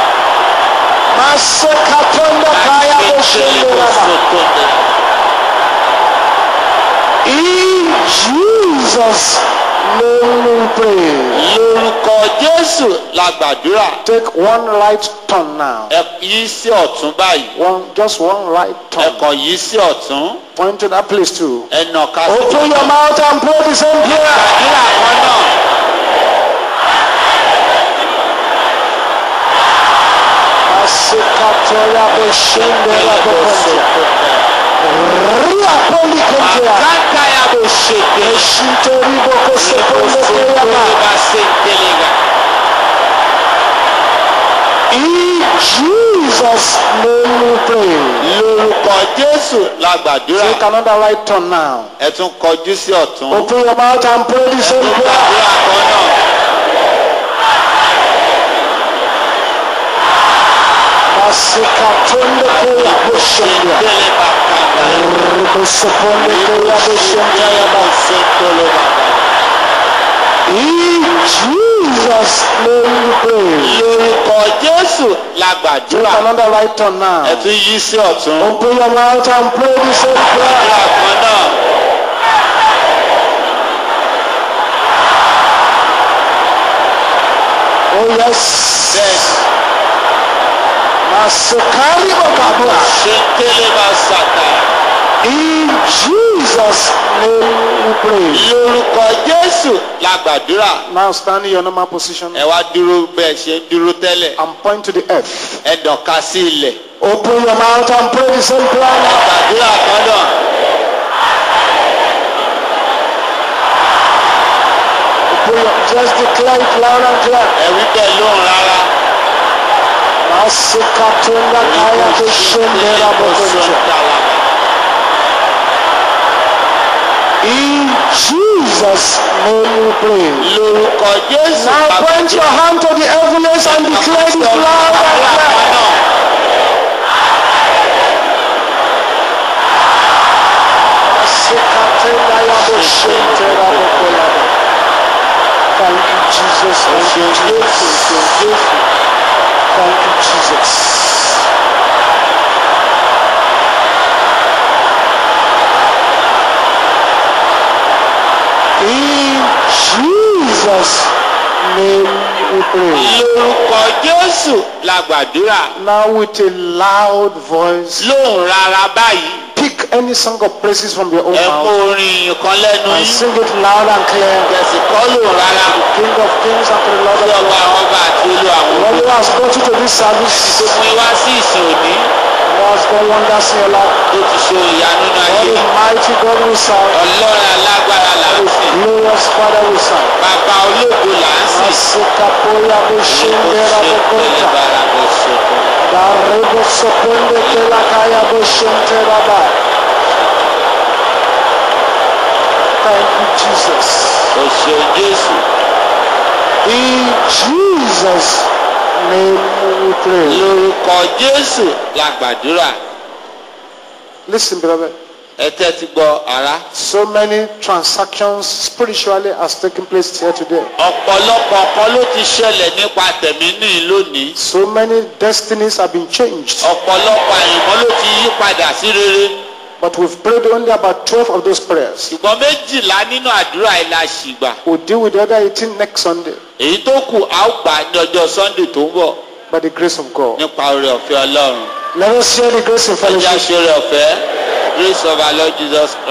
Masekatonda kaya boshenderaba. In Jesus' name we pray. lórúkọ jésù la gbàdúrà. Take one right turn now. ẹ yí sí ọ̀tún báyìí. One, just one right ẹ turn. kàn yí sí ọ̀tún. Point to that place too. ẹ nàka sí Open your mouth and pray the same prayer. gbàdúrà kan náà. Masekatoya boshenderaba kondia. Ria poli kondia. Àkáńtà ya bò ṣèké. Eshitoribo kosekonde keyaba. In Jesus' name we pray. lórúkọ jésù la gbàdúrà. Take another right turn now. ẹ tún kọjú sí ọ̀tún. Open your mouth and pray the ẹ same tún prayer. gbàdúrà kan náà. Masekatonde keya boshendia. Ìdílé bá kàdá. Ribosoponde keya boshendia yaba. In Jesus' name we pray. lórúkọ jésù la Take gbàdúrà. another right turn now. ẹ tún yí sí ọ̀tún. Open your mouth and pray the same prayer. gbàdúrà kan náà. Oh yes. bẹ́ẹ̀ Masukari Bokabua. ṣe ń tẹ́lẹ̀ bá ṣàtà. In Jesus' name we pray. lórúkọ jésù la gbàdúrà. Now stand in your normal position ẹ wá dúró bẹ́ẹ̀ ṣe ń dúró tẹ́lẹ̀. and point to the earth. ẹ dọ̀ka sí ilẹ̀. Open your mouth and pray the same prayer now. gbàdúrà kan náà. Open your, just declare it loud and clear. ẹ̀rí bẹ́ẹ̀ lóhùn rárá. Masikatunda kaya kushendera bokonja. In Jesus' name we pray. lórúkọ jésù Now la point your hand to the heavens and declare it loud and gbàdúrà clear. kan náà. Masikatenda ya boshentera bokolaba. Thank you, Jesus. Thank you, Jesus. Thank you, Jesus. In Jesus' name we pray. lórúkọ jésù la gbàdúrà. Now with a loud voice, lóhùn rárá báyìí. pick any song of praises from your own ẹ mú mouth orin kan lẹ́nu and yín. sing it loud and clear. kẹ̀sì kọ́ lóhùn rárá. King of kings and to the Lord sí of ọba lords. àwọn ọba àti olú àwọn Lord olú. who has brought you to this service, tó mú wá sí ìsìn òní. who has done wonders in your life. tó ti ṣe ìyanu nínú God ayé. is mighty God we serve. ọlọ́run alágbára là ń sìn. Glorious Father we serve. bàbá ológo là ń sìn. Masikapoya boshendera bokonta. bára bó ṣe kọ́. Darebo sopende kelakaya boshentera ba. Thank you, Jesus. o ṣe jésù. In Jesus' name we pray. lórúkọ jésù la gbàdúrà. Listen, beloved. ẹ tẹ́tí gbọ́ ara. So many transactions spiritually has taken place here today. ọ̀pọ̀lọpọ̀ kan ló ti ṣẹlẹ̀ nípa tẹ̀mí ní lónìí. So many destinies have been changed. ọ̀pọ̀lọpọ̀ àyìnbó ló ti yí padà sí rere. But we've prayed only about 12 of those prayers. ṣùgbọ́n méjìlá nínú àdúrà yìí la ṣì gbà. We'll deal with the other 18 next Sunday èyí tó kù a ó gbà ní ọjọ́ sunday tó ń bọ̀ by the grace of God. nípa oore ọ̀fẹ́ ọlọ́run. Let us share the grace in ẹja fellowship. ṣe oore ọ̀fẹ́ grace of our lord jesus